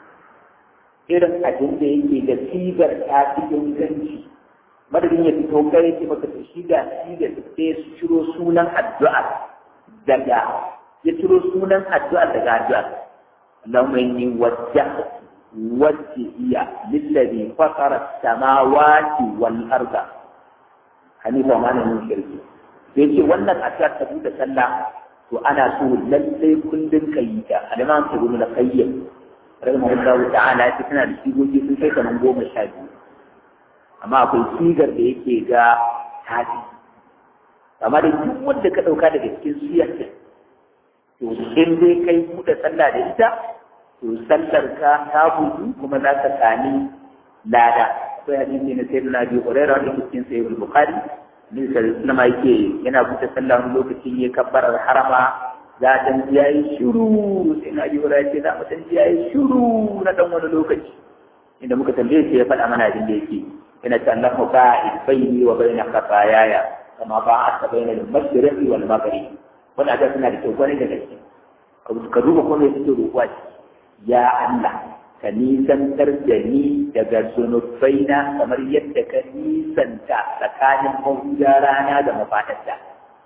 A: irin abin da yake da sigar ta fi inganci madadin ya fito kai ce maka to shi ga sigar da sai su ciro sunan addu'a daga ya ciro sunan addu'a daga addu'a Allahumma inni wajjahtu wajhiya lillazi fatara as-samawati wal arda hanifa ma min shirki sai ce wannan addu'a ta buɗe sallah to ana so lallai kullum ka yi ta alimam ibn al-qayyim rahimahullahu ta'ala ya tana da sigogi sun kai kaman goma sha biyu amma akwai sigar da yake ga tafi amma da duk wanda ka dauka daga cikin siyar da to in dai kai buɗe sallah da ita to sallar ka ta buɗu kuma za ka sami lada akwai hadisi na sayyidina abi hurairah da cikin sahih al-bukhari Nabi sallallahu alaihi yake yana buɗe sallah wani lokacin ya kabbarar harama za a dan ya yi shiru sai na ji wura ce za mu dan ya yi shiru na dan wani lokaci inda muka tambaye shi ya faɗa mana abin da yake yana ta Allah ba'id baini wa baina khatayaya kama ba'at baina al-mashriqi wal maghrib wannan ada suna da kyau kwarai da gaske ka duba ko me suke roƙuwa ya Allah ka nisantar da ni daga zunubaina kamar yadda ka nisanta tsakanin mahuda rana da mafaɗarta.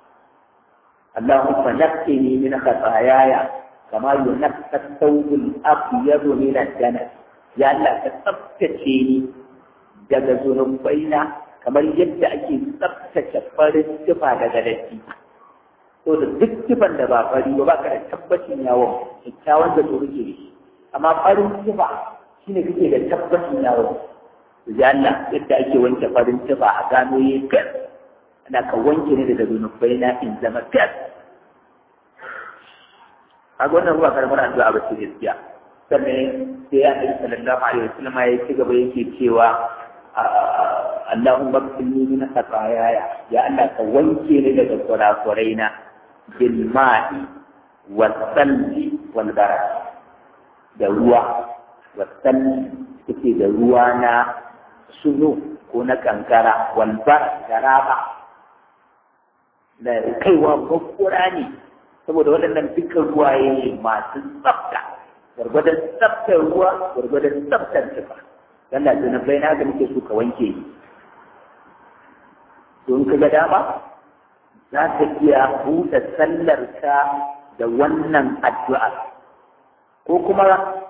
A: Allahumma naqqini min khataayaya kama yunqqa thawbul abyad min ad-danas ya Allah ka tsaftace ni daga zunubaina kamar yadda ake tsaftace farin tufa daga datti to da duk tufan da ba fari ba ka da tabbacin yawon kyakkyawan da tsoro ke da shi amma farin tufa shine kake da tabbacin yawon ya Allah yadda ake wanke farin tufa a gano yi gas ana ka wanke ne daga zunubai na in zama gas a wannan ruwa karamar addu'a ba ce gaskiya sannan sai ya ɗari sallallahu alaihi wasallam ya ci gaba yake cewa Allahumma qini min khataayaaya ya Allah ka wanke ni daga kurakuraina bil ma'i wal salji wal barak da ruwa wasan suke da ruwa na suno ko na kankara walbar da raba da kaiwa bakkura ne saboda waɗannan dukkan ruwaye ne masu tsafta gwargwadon tsaftar ruwa gwargwadon tsaftar tufa dan da zunubai na ga muke so ka wanke ni don ka ga dama za ka iya buɗe sallar ka da wannan addu'a ko kuma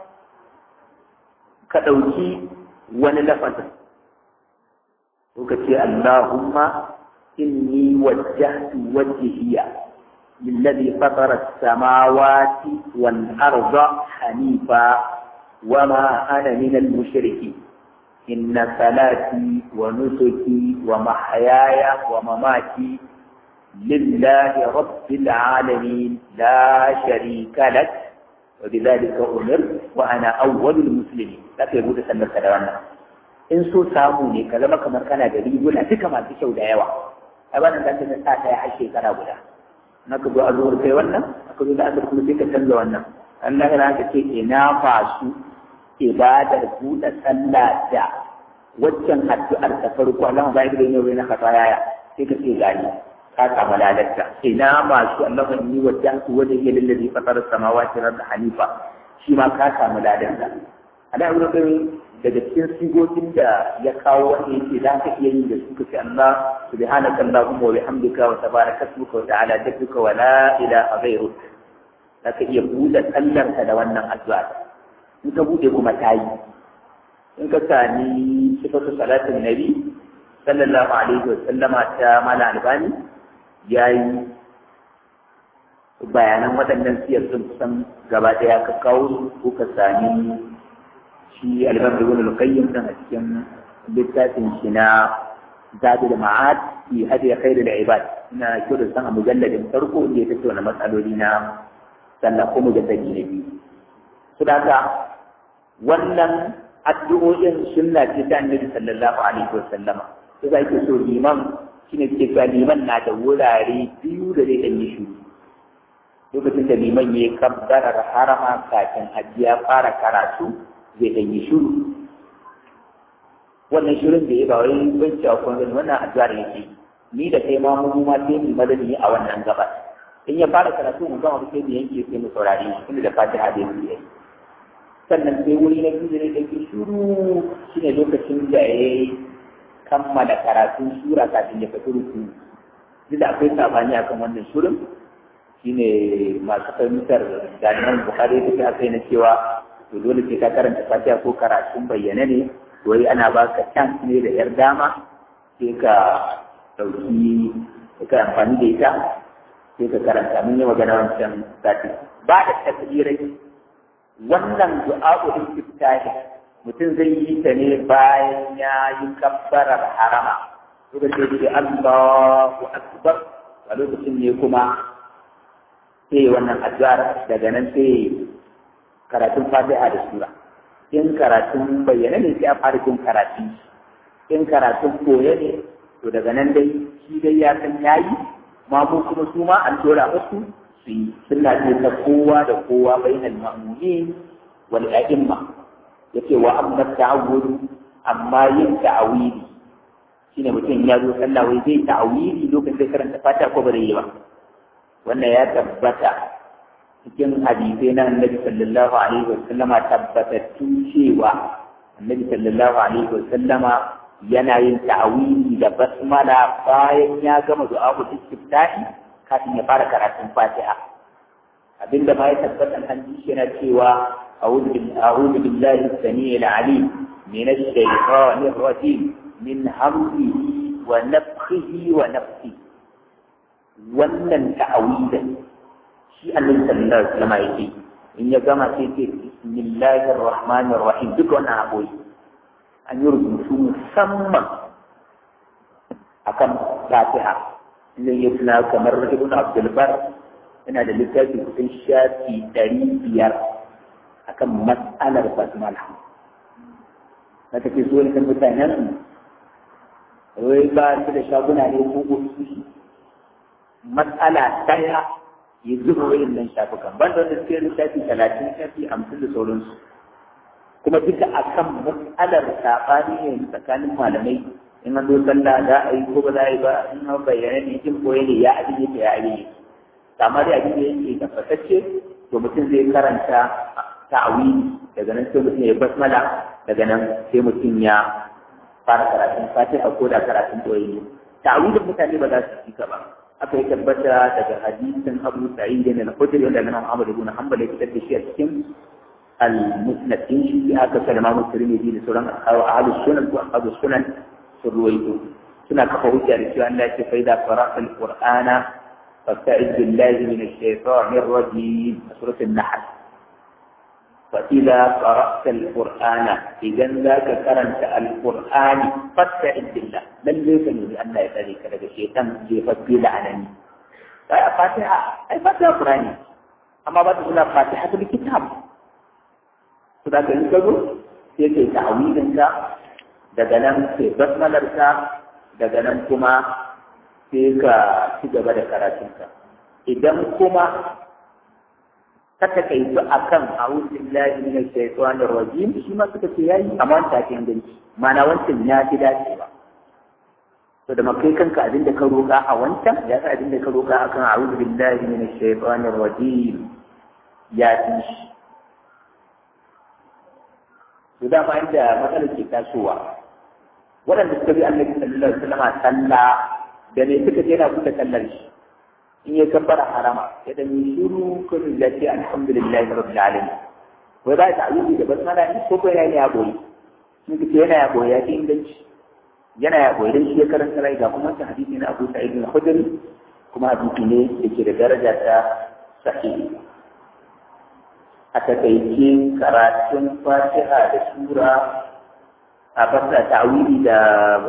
A: ka ɗauki wani lafazin ko ka ce Allahumma inni wajjahtu wajhiya للذي فطر السماوات والأرض حنيفا وما أنا من المشركين إن صلاتي ونسكي ومحياي ومماتي لله رب العالمين لا شريك لك وبذلك أمر وأنا أول المسلمين لكن يقول سنة سلوانا in so samu ne ka zama kamar kana da riguna duka masu kyau da yawa a wannan da ta sa ta har shekara guda na ka zo a zuwar kai wannan aka zo da asar kuma sai ka canza wannan Allah ya ka ce ina fasu ibadar buɗe sallah da waccan addu'ar ta farko Allah ba ya da yau na kasa yaya sai ka ce gani ka samu ladarta ina masu Allahun ni wa jahtu wa jahiya lillazi fatara samawati wal hanifa shi ma ka samu ladarta ana wurin daga cikin sigogin da ya kawo wanda yake za ka iya yin da su ka ce Allah subhanaka allahumma wa bihamdika wa tabaraka ismuka wa ta'ala jadduka wa la ilaha ghayruk za ka iya buɗe sallarka da wannan addu'a in ka buɗe kuma ta yi in ka sami sifatu salatin nabi sallallahu alaihi wa sallama ta mala albani ya yi bayanan waɗannan siyar sun kusan gaba ɗaya ka kawo ko ka sami shi albani ibn al-qayyim dan a cikin littafin shi na zadul ma'ad fi hadi khairul ibad ina kyau da san a mujalladin farko inda ya tattauna matsaloli na sallah ko mujallabi na biyu su haka wannan addu'o'in sunna ce ta annabi sallallahu alaihi wa sallama sai za ki so liman shine ke cewa liman na da wurare biyu da zai ɗan yi shuru lokacin da liman ya kabbarar harama kafin hajji ya fara karatu zai ɗan yi shuru wannan shirin da ya ba wai banci a kwanzan wannan addu'ar yake ni da kai ma mu ma sai mu madani a wannan gaba in ya fara karatu mu gama sai mu yanke sai mu saurare shi tunda da fatiha da yake yi sannan sai wuri na biyu da ya ɗauki shuru shine lokacin da ya kammala karatun sura kafin ya fito ruku duk da akwai sabani akan wannan shirin shine masu fahimtar jami'an bukari da aka yi na cewa to dole sai ka karanta fatiha ko karatun bayyana ne wai ana baka chance ne da yar dama sai ka ɗauki ka amfani da ita sai ka karanta mun yi magana wancan sati ba da tasbirai wannan du'a'ul istiftahi mutum zai yi ta ne bayan ya yi kabbarar harama suka ce ce Allahu akbar a lokacin ne kuma sai wannan addu'ar daga nan sai karatun fatiha da sura in karatun bayyana ne sai a fara jin karatu in karatun koya ne to daga nan dai shi dai ya san yayi ma mu kuma su ma an dora musu su yi sunna ce ta kowa da kowa bainal ma'mumin wal a'imma yace wa amma ta'awudu amma yin ta'awili shine mutum ya zo sallah wai zai ta'awili lokacin da karanta fata ko bare yi ba wannan ya tabbata cikin hadisai na annabi sallallahu alaihi wa sallama tabbatattu cewa annabi sallallahu alaihi wa sallama yana yin ta'awili da basmala bayan ya gama du'a'ul istiftahi kafin ya fara karatun fatiha abinda ma ya tabbata hadisi yana cewa أعوذ بالله السميع العليم من الشيطان الرجيم من همزه ونفخه ونفسه wannan ta'awidan shi annabi sallallahu alaihi wasallam yake in ya gama sai ce bismillahir rahmanir rahim duk wannan aboyi an yi rubutu musamman akan fatiha inda ya tuna kamar ibn abdul bar yana da littafi kusan shafi ɗari biyar akan matsalar basmala na tafi so ne kan mutanen wai ba su da shaguna ne ko ofishi matsala daya ya zuba wayan nan shafukan ban da wanda suke lissafi talatin shafi hamsin da sauransu kuma duka akan matsalar saɓani ne tsakanin malamai in an zo sallah za a yi ko ba za a yi ba in an bayyana ne in koyi ne ya abin yake ya abin yake amma dai abin da yake tabbatacce to mutum zai karanta ta'awili daga nan sai mutum ya basmala daga nan sai mutum ya fara karatun fatiha ko da karatun koyi ne ta'awilin mutane ba za su ci ba aka yi tabbata daga hadisin Abu Sa'id bin al-Khudri wanda Imam Ahmad ibn Hanbal ya fitar da shi a cikin al-Musnad din shi aka kalma Tirmidhi da sauran ahlus sunan ko ahlus sunan sun ruwaito suna kafa hujja da cewa Allah ya ce fa idza qara'ta al-Qur'ana فاستعذ بالله من الشيطان الرجيم سورة النحل فإذا قرأت القرآن إذا ذاك قرأت القرآن فاستعذ بالله لن يكن لأن يتذيك لك الشيطان يفضل عنني فاتحة أي فاتحة قرآنية أما بعد هنا فاتحة الكتاب فذاك ينكذو سيكي تعويذنك daga nan sai basmalarka daga nan kuma sai ka ci gaba da karatunka idan kuma ka takaitu akan a'udhu billahi minash shaitanir rajim shi ma suka ce yayi amma ta ke inganci ma'ana wancan ya fi dacewa to da makai kanka abin da ka roƙa a wancan ya sa abin da ka roƙa akan a'udhu billahi minash shaitanir rajim ya fi shi to da ma inda matsalar ke tasowa waɗanda suka bi annabi sallallahu alaihi wasallam sallah da ne suka je na buɗe sallar shi in ya kabbara harama ya dan yi shiru ko ya ce alhamdulillahi rabbil alamin wai ba ta ayyuki da basmala ne ko ko yana ya boye sun ce yana ya boye ya ce inganci yana ya boye dan shi ya karanta rai ga kuma ta hadisi na Abu Sa'id al-Khudri kuma hadisi ne yake da daraja ta sahihi a takaice karatun fatiha da sura a fasa ta'awili da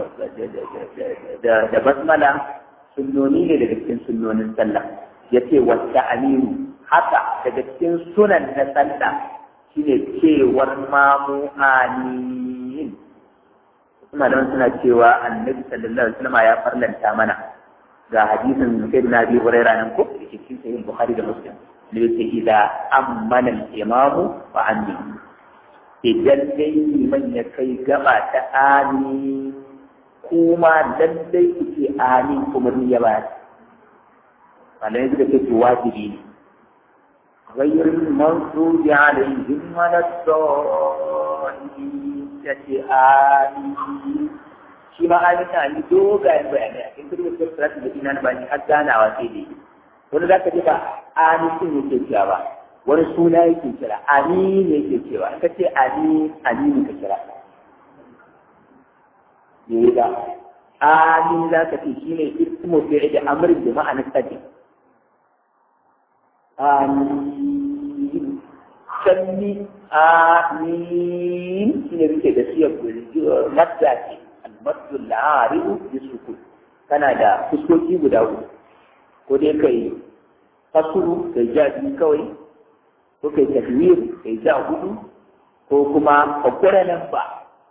A: da basmala sunnoni ne daga cikin sunnonin sallah yace wata amiru haka daga cikin sunan na sallah shine cewar mamu amin malaman suna cewa annabi sallallahu alaihi wasallam ya farlanta mana ga hadisin sayyidina abi hurairah nan ko da cikin sahih bukhari da muslim da yake idza ammana al-imamu fa anni idan dai liman ya kai gaba ta amin kuma lallai ku ce amin kuma ni ya ba malamai suka ce to wajibi ne غير المغضوب عليهم ولا الضالين yace amin shi ma amin na yi dogayen bayanai a cikin kirkin sirrati da ina na bani har ganawa sai dai wani za ka ji ba amin sun yake cewa ba wani suna yake kira amin yake cewa ka ce amin amin ka kira ne da amin za ka ce shi ne ismu fi'il da amrin da ma'anar sadi amin sanni amin shi ne rike da siyar madda ce almaddu la'aribu bi sukun kana da fuskoki guda uku ko dai kai fasuru kai ja biyu kawai ko kai tafiyir kai ja hudu ko kuma kwakwara nan ba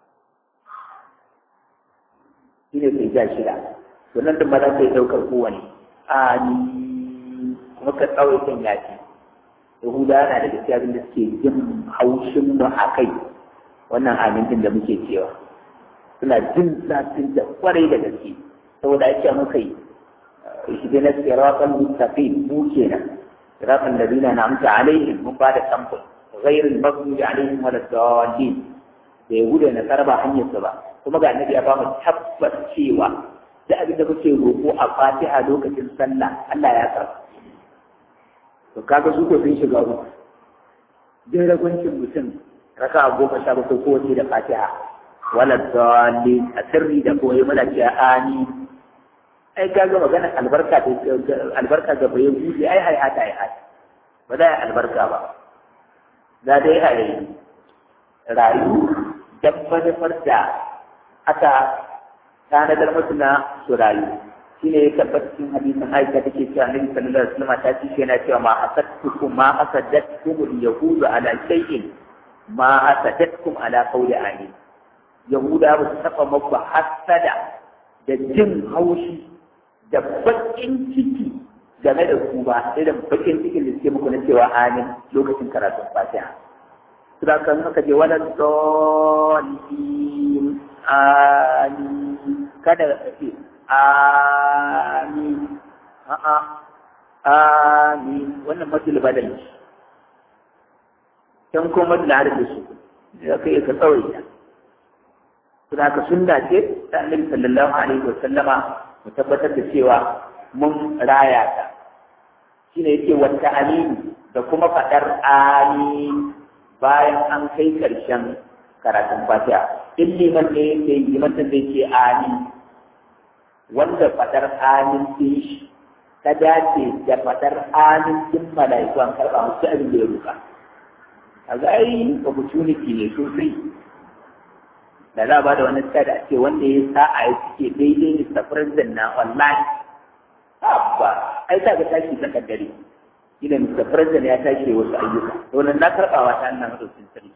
A: shi ne kai ja shida to nan da ma za ka yi ɗaukar kowane amin kuma ka tsawaitan yaji Yahuda yana da gaskiya abin da suke jin haushin mu a kai wannan amincin da muke cewa suna jin zafin da kwarai da gaske saboda ake muka yi shi dai na siratan mustaqim mu kenan siratan ladina na'amta alaihim mun ba da samfur ghairul maghdubi alaihim wala dallin da Yahuda na karba hanyar su ba kuma ga annabi ya ba mu tabbas cewa da abin da muke roƙo a Fatiha lokacin sallah Allah ya karba to kaga su ko sun shiga uku dai ragwancin mutum raka goma sha bakwai kowace da fatiha wala dalli a sirri da koyi mana ce ani ai kaga magana albarka da albarka ga bayan buɗe ai hai hata ai hata ba za a albarka ba za dai a yi rayu dan manufar da aka tanadar musu na su rayu shine ya tabbata cikin hadisin Aisha take cewa Annabi sallallahu alaihi wasallam ta ce yana cewa ma hasadtukum ma hasadatkum al-yahudu ala shay'in ma hasadatkum ala qawli amin yahuda ba su taba maku hasada da jin haushi da bakin ciki game da ku ba irin bakin cikin da suke muku na cewa amin lokacin karatun fatiha Sura kan haka je wala dolin amin kada ka ce amin a'a amin wannan matul badal can kuma da da su ya kai ka tsawaita kuma ka sunna ce ta annabi sallallahu alaihi wa sallama mu tabbatar da cewa mun raya ta shine yake wata amin da kuma fadar amin bayan an kai karshen karatun fatiha in liman ne yake yi liman da yake amin wanda fadar amin din shi ta dace da fadar amin din mala'iku an karɓa musu abin da ya ruka a ga ai opportunity ne sosai da za a ba da wani tsada a ce wanda ya sa a yi suke daidai Mr. President na online abba ai ta ga tashi ta kaddare ila Mr. President ya tashi wasu ayyuka to nan na karɓawa ta annan madaukin sarki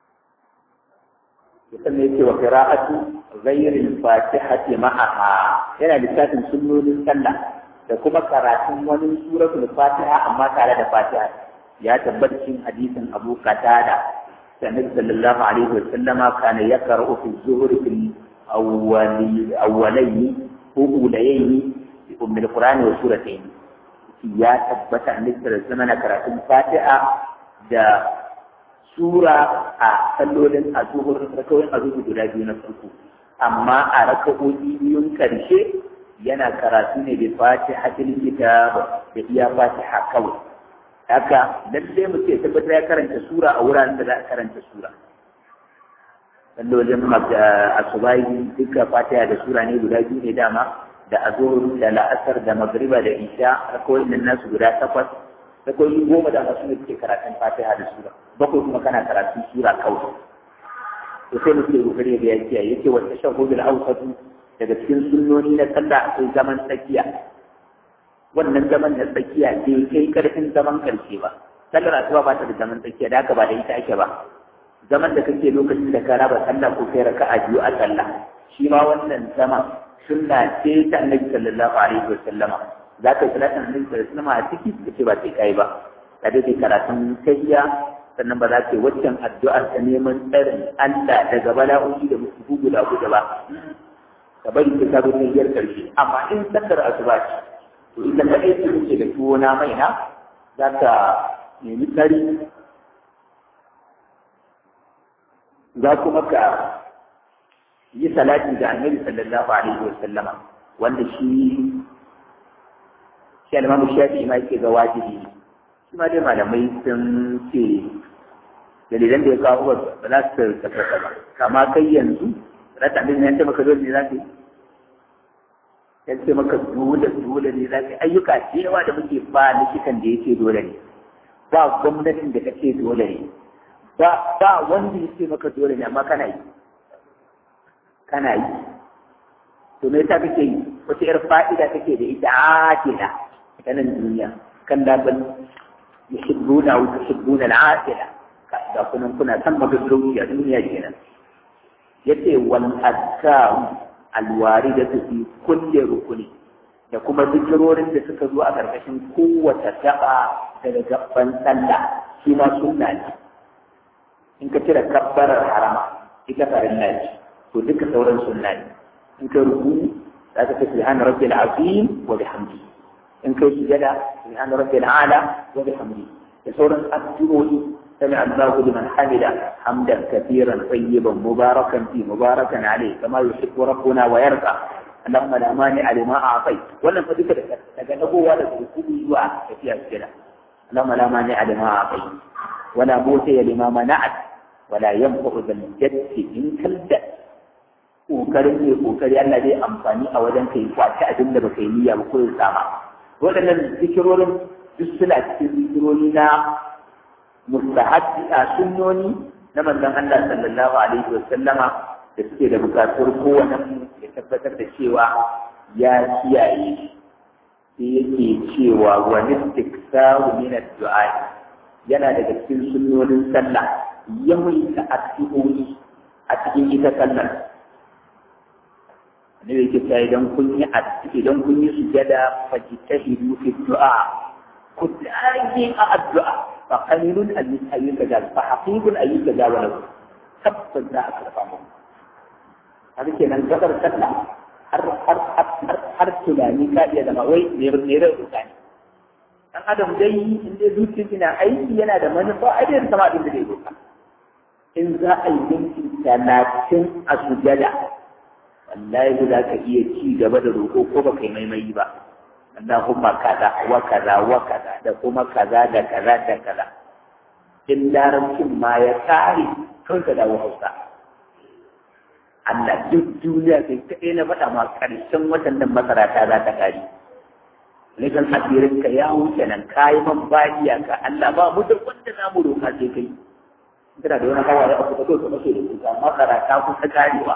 A: sannan yake wa qira'atu ghayril fatihati ma'aha yana lissafin sunnonin sallah da kuma karatun wani suratul fatiha amma tare da fatiha ya tabbata cikin hadisin Abu Qatada Annabi sallallahu alaihi wa sallama kana yaqra'u fi zuhri fil awwali awwalayn ko ulayaini bi ummul qur'ani wa suratayn ya tabbata annabi sallallahu alaihi wasallam karatun fatiha da sura a sallolin azuhur rakawoyin azuhur guda biyu na farko amma a raka'o'i biyun karshe yana karatu ne da fatihatul kitab da iya fatiha kawai haka lalle mu ce tabbatar ya karanta sura a wuraren da za a karanta sura sallolin asubai duka fatiha da sura ne guda biyu ne dama da azur da la'asar da magriba da isha rakawai nan nasu guda takwas rakawai goma da masu ne suke karatun fatiha da sura bakwai kuma kana karatun sura kawai to sai mu ce kokari da ya kiyaye yake wata shahudul awsatu daga cikin sunnoni na sallah akwai zaman tsakiya wannan zaman na tsakiya bai kai karfin zaman karshe ba sallar asuba ba ta da zaman tsakiya da haka ba da ita ake ba zaman da kake lokacin da ka raba sallah ko kai raka'a biyu a sallah shi ma wannan zaman sunna ce ta annabi sallallahu alaihi wa sallama za ka yi salatin annabi sallallahu alaihi wa sallama a ciki ka ce ba sai kai ba ka dai karatun tahiyya sannan ba za ka yi waccan addu'ar ta neman tsarin Allah daga bala'o'i da musu guda guda ba ka bari ka sabo tahiyar karshe amma in sallar asuba ce to ita ka aiki kake da tuwo na mai na za ka nemi tsari za kuma ka yi salati da annabi sallallahu alaihi wa sallama wanda shi shi al-imamu shafi'i ma yake ga wajibi shi ma dai malamai sun ce dalilan da ya kawo ba za su tabbata ba kama kai yanzu rata abin ya ce maka dole ne za ka yi ya ce maka dole dole ne za ka yi ayyuka da yawa da muke ba likitan da yake dole ne ba gwamnatin da kake dole ne ba ba wanda yake maka dole ne amma kana yi kana yi to me yasa kake yi wata yar fa'ida kake da ita akila ta nan duniya kan da ban yuhibbuna wa tuhibbuna al-akila ga kunan kuna san magaggawi a duniya kenan yace wal azkar alwaridatu fi kulli rukuni da kuma zikirorin da suka zo a ƙarƙashin kowace gaba daga gaban sallah shi ma sunna ne in ka cire kabbarar harama ita farilla ce to duka sauran sunna ne in ka ruku za ka ce subhana rabbil azim wa bihamdi in kai sujada subhana rabbil ala wa bihamdi da sauran addu'o'i سمع الله لمن حمد حمدا كثيرا طيبا مباركا فيه مباركا عليه كما يحب ربنا ويرضى اللهم لا مانع لما اعطيت ولم فدك daga dagowa da rukuni zuwa tafiya kira اللهم لا مانع لما اعطيت ولا موتي لما منعت ولا ينفع ذا الجد منك الجد kokarin ne kokari Allah zai amfani a wajen kai kwaci abin da baka yi niyya ba ko ya sama waɗannan zikirorin duk suna cikin zikirori na mustahabbi a sunnoni na manzon Allah sallallahu alaihi wa sallama da suke da bukatuwar kowane ya tabbatar da cewa ya kiyaye sai yake cewa wa istiksaru min ad-du'a yana daga cikin sunnonin sallah yawaita addu'o'i a cikin ita sallar ne yake cewa idan kun yi idan kun yi sujada fajtahidu fi du'a ku dage a addu'a فقليل أن يستجاب فحقيق أن يستجاب له تبت ذا أكرفه هذا كنا نقدر سنة har har har har tunani ka iya zama wai ne ne rai mutane dan adam dai in dai zuciya ina aiki yana da manufa a dai sama abin da zai doka in za a yi minti talatin a sujada wallahi ba za ka iya ci gaba da roƙo ko ba kai maimai ba Allahumma kaza wa kaza wa kaza da kuma kaza da kaza da kaza in larabcin ma ya tsari kan ka dawo hausa Allah duk duniya kai kaɗai na faɗa ma ƙarshen watan nan masara ta za ta ƙari Rikan asirin ka ya wuce nan ka yi man bayiya ka Allah ba mu da wanda za mu roƙa sai kai kana da wani hawaye a kusa kawai ka mace da kuka masara ta kusa ƙarewa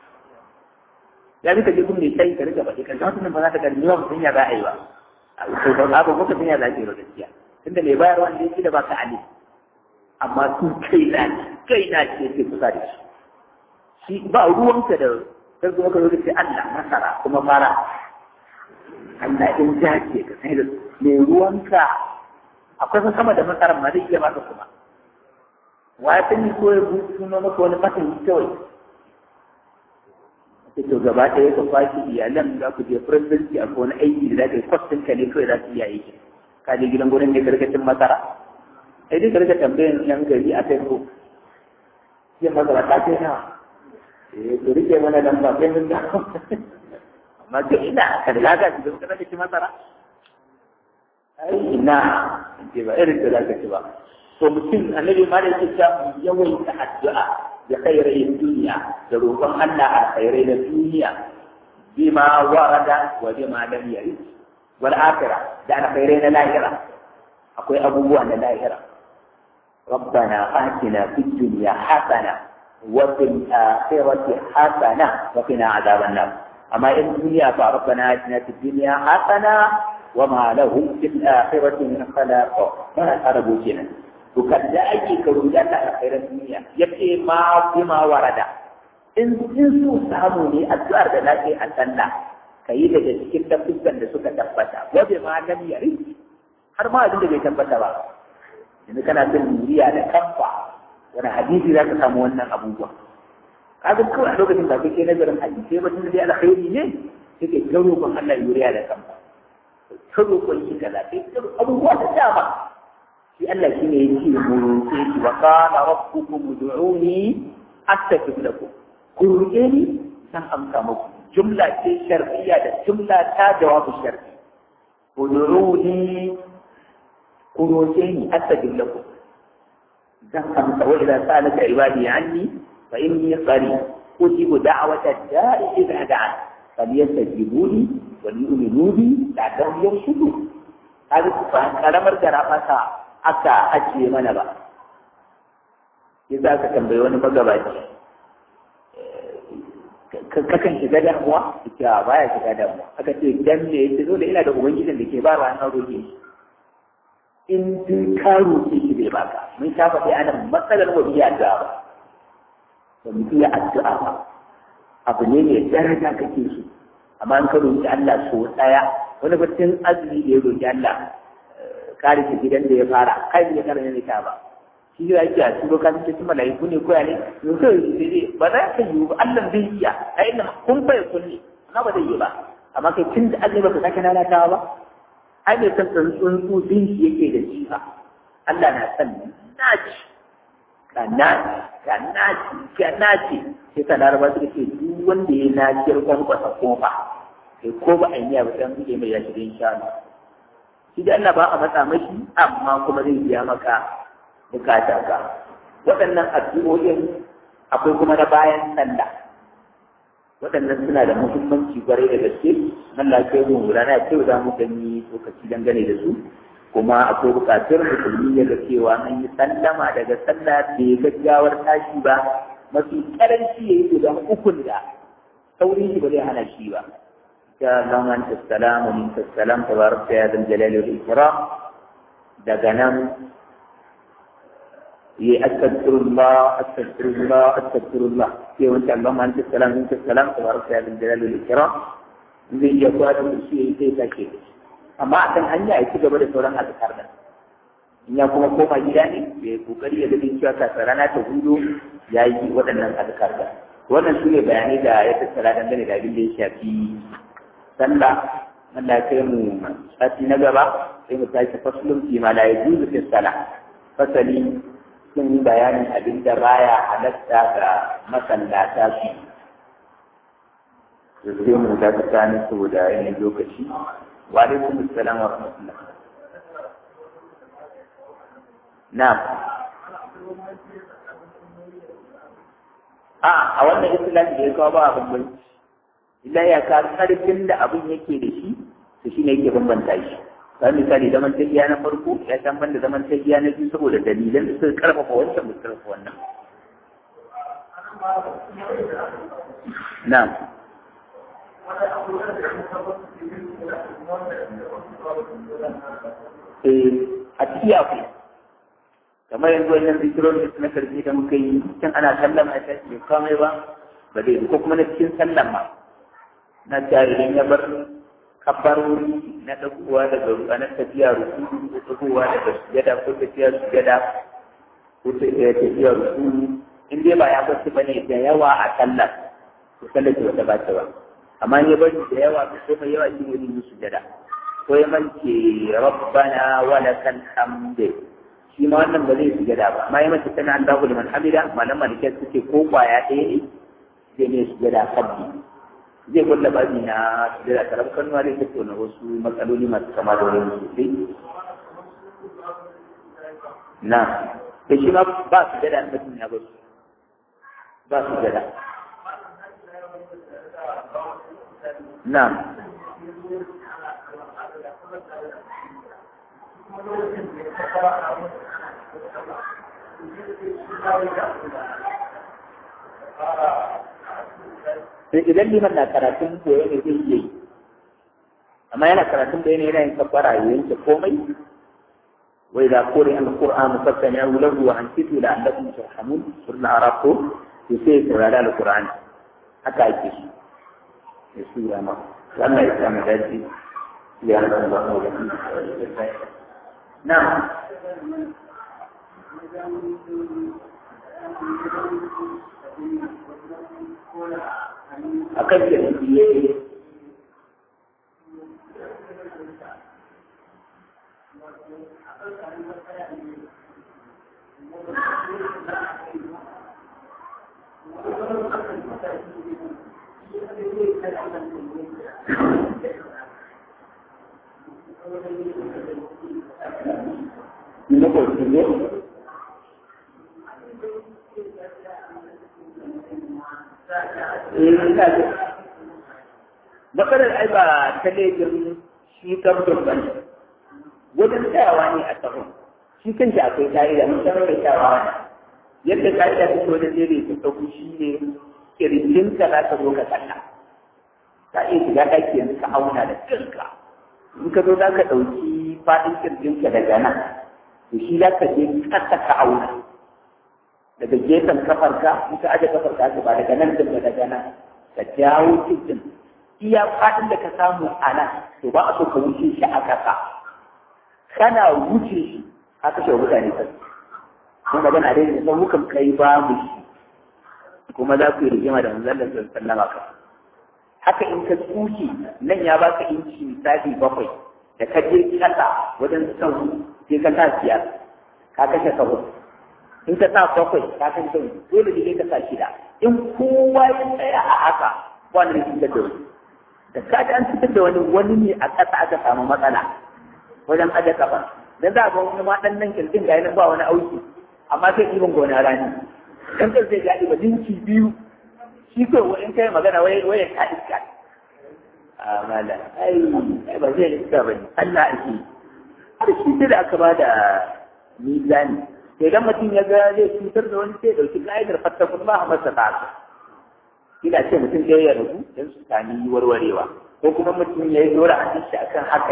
A: ya bi ka je kun ne kai ka rika baɗi kan wata nan ba za ta karbi ba mutum ya za a yi ba to ba za ka sun ya za ki yi gaskiya tunda mai bayarwa ne shi da ba ka ali amma sun kai na kai na ce ke kusa da shi shi ba ruwanka da sai kuma ka zo ka ce Allah masara kuma fara Allah in ja ce ka sai da mai ruwanka akwai fa sama da masarar ma zai iya baka kuma wa ya sani ko ya buɗe maka wani fatan kawai sai to gaba ɗaya ka kwashi iyalan za ku je presidency a wani aiki da za ka yi kwastin ka ne kawai za su iya aiki ka je gidan gurin ne karkashin masara sai dai karka tambayin yan gari a facebook yin masara ta kai nawa eh to rike mana nan ba sai mun da amma ga ina ka da ka ci don kana ci masara ai ina ce ba irin da zaka ci ba to mutum annabi ma da yake cewa yawaita addu'a da khairai duniya da roƙon Allah a khairai na duniya bima warada wa bima lam yarid wal akhirah da alkhairai na lahira akwai abubuwa na lahira ربنا آتنا في الدنيا حسنة وفي الآخرة حسنة وقنا عذاب النار أما إن الدنيا فربنا آتنا في الدنيا حسنة وما لهم في الآخرة من خلاق ما أربوا جنا وكذا أي كروجات خير الدنيا يبقي ما بما ورد إن إن سو ساموني الدار ذلك أتنا كي daga cikin dabbukan da suka tabbata wa bi ma lam yari har ma abin da bai tabbata ba yanzu kana son muriya da kamfa wani hadisi za ka samu wannan abubuwa kaga kawai a lokacin da kake nazarin hadisi ba tun da alkhairi ne kake ga roƙon Allah yuriya da kamfa ka roƙon shi kaza sai ka abubuwa da dama shi Allah shi ne yake mu roƙe shi wa qala rabbukum ud'uni astajib lakum ku roƙe ni san amsa muku jumla ce shar'iyya da jumla ta jawabu shar'i ud'uni ku roƙe ni astajib lakum zan amsa wa idza salaka ibadi anni fa inni qarib ujibu da'wata da'i idza da'a falyastajibu li wa yu'minu bi la'allahum yarshudun kaga ba karamar garabata aka ajiye mana ba yasa ka tambayi wani magabaci kakan shiga damuwa ita baya shiga damuwa aka ce dan ne yace zo da ina da ubangijin da ke ba ranar roƙe shi in dai ka roƙe shi bai baka mun sha faɗi ana matsalar wa biya addu'a ba ba mu iya addu'a ba abu ne mai daraja kake so amma in ka roƙi Allah so ɗaya wani batun azumi da ya roƙi Allah kare shi gidan da ya fara kai bai kare ne ta ba shi ya yake a cikin kan cikin malaiku ne koya ne to kai sai ba za ka yi ba Allah zai iya ai ina kun bai kulli amma ba zai yi ba amma kai tun da Allah ba ka sake lalatawa ba ai bai san tsuntsu din shi yake da shi ba Allah na san naci ka naci ka naci ka naci sai ka laraba suka ce duk wanda ya naci rikon kwasa kofa sai ko ba a yi ba sai buɗe mai ya shiga insha Allah shi da Allah ba a matsa mashi amma kuma zai biya maka bukata ka waɗannan addu'o'in akwai kuma na bayan sallah waɗannan suna da muhimmanci kwarai da gaske nan lafiyar mu rana ya ce za mu gani lokaci dangane da su kuma akwai buƙatar musulmi ya ga cewa an yi sallama daga sallah bai gaggawar tashi ba mafi karanci ya yi guda ukun da saurin shi ba zai hana shi ba ya zama anta salamu min salam tabaraka ya zal jalali wal ikram daga nan yi astaghfirullah astaghfirullah astaghfirullah sai wanda Allahumma anta salam min salam tabaraka ya zal jalali wal ikram zai iya kwada shi sai sake amma akan hanya ya ci gaba da sauran azkar nan in ya kuma koma gida ne bai kokari ya gani cewa kafin rana ta hudu ya yi waɗannan azkar da wannan su ne bayanai da ya tattara dangane da abin da ya shafi sallah Allah ya kai mu sati na gaba sai mu tashi faslun fi ma la yajuzu fi salah fasali sun yi bayanin abin da baya halatta ga masallata su sai mu ta tsakanin saboda yanayin lokaci wa alaikum assalam wa rahmatullah na'am a a wannan islam da ya kawo ba abin banci illa ya ka karfin da abin yake da shi to shine yake bambanta shi kamar misali zaman tafiya na farko ya san banda zaman tafiya na biyu saboda dalilan da suka karfafa wancan ba su karfafa wannan na'am eh a ciki akwai kamar yanzu wannan zikirorin da na karfi da muka yi can ana sallan a tashi bai kamai ba ba zai ko kuma na cikin sallan ma na idan ya bar kabarori na ɗaguwa daga ruwa na tafiya ruku ko ɗaguwa daga sujada ko tafiya sujada ko tafiya ruku in dai ba ya bar su bane da yawa a sallar to sallar ce wata ba ta ba amma ya bari da yawa ko mai yawa shi ne yin sujada ko ya mance rabbana wa lakal hamd shi ma wannan ba zai sujada ba amma ya mace tana Allahu liman hamida malama da ke suke ko kwaya ɗaya ne zai ne sujada sabbi zai kulla babi na sujada karam kanuwa zai tattauna wasu matsaloli masu kama da wani sosai na da shi ma ba sujada da mutum ya ba su ba sujada na sai idan liman na karatun koyo ne zai iya yi amma yana karatun da yana yin kabbara ya yanke komai wa idza quri'a al-qur'an fastami'u lahu wa ansitu la'allakum turhamun surna arabtu to sai saurara al-qur'an haka ake shi ya sura ma Allah ya samu dace ya Allah ba mu da na a kan da ne Ini kok ini matsalar ai ba ta laifin shi kamfin ba ne wajen tsayawa ne a tsaro shi kan shi akwai ka'ida mun san mai tsayawa ne yadda ka'ida ta ce wajen jere ta tsaku shi ne kirjin ka za ka zo ka tsalla ka iya shiga ɗaki yanzu ka auna da kanka in ka zo za ka ɗauki faɗin kirjin ka daga nan to shi za ka je ƙasa ka auna daga gefen kafarka in ka aje kafarka ka ba daga nan din ba daga nan ka jawo cikin iya fadin da ka samu a nan to ba a so ka wuce shi a kasa kana wuce shi ka kashe wa mutane kai kuma magana dai da san mukan kai ba mu shi kuma za ku yi rigima da manzon Allah sallallahu alaihi ka haka in ka tsuke nan ya baka inci misali bakwai da ka je kasa wajen sahu sai ka sa biyar ka kashe sahu in ka sa bakwai ka kan sau dole ne ka sa shida in kowa ya tsaya a haka wani ne fitar da wani da ka ji an fitar da wani wani ne a ƙasa aka samu matsala wajen aje kafa dan za ga wani ma dan nan kirkin ga yana ba wani auki amma sai ibin gona rani dan kan sai ga ba dinki biyu shi ko in kai magana wai wai ka iska a mala ai ai ba zai iska bane Allah ake har shi sai da aka ba da mizani idan mutum ya ga zai cutar da wani sai dauki ka'idar fattakun ba a masa ta'asa ina ce mutum ɗaya ya rabu don su sami warwarewa ko kuma mutum ya yi dora a shi akan haka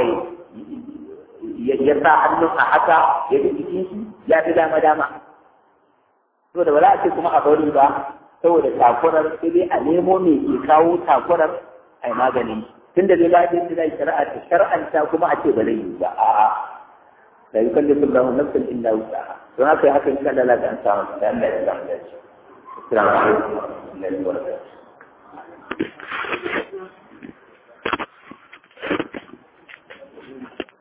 A: ya sa hannun a haka ya ji jikin shi ya fi dama dama to da ba za a ce kuma a bari ba saboda takurar sai dai a nemo me ke kawo takurar a yi maganin tun da zai ba da zai shari'a ta shar'anta kuma a ce ba zai yi ba a'a la yukallifu Allahu nafsan illa wus'aha don haka haka in kana lalata an samu da Allah ya samu dace assalamu alaikum wa rahmatullahi wa barakatuh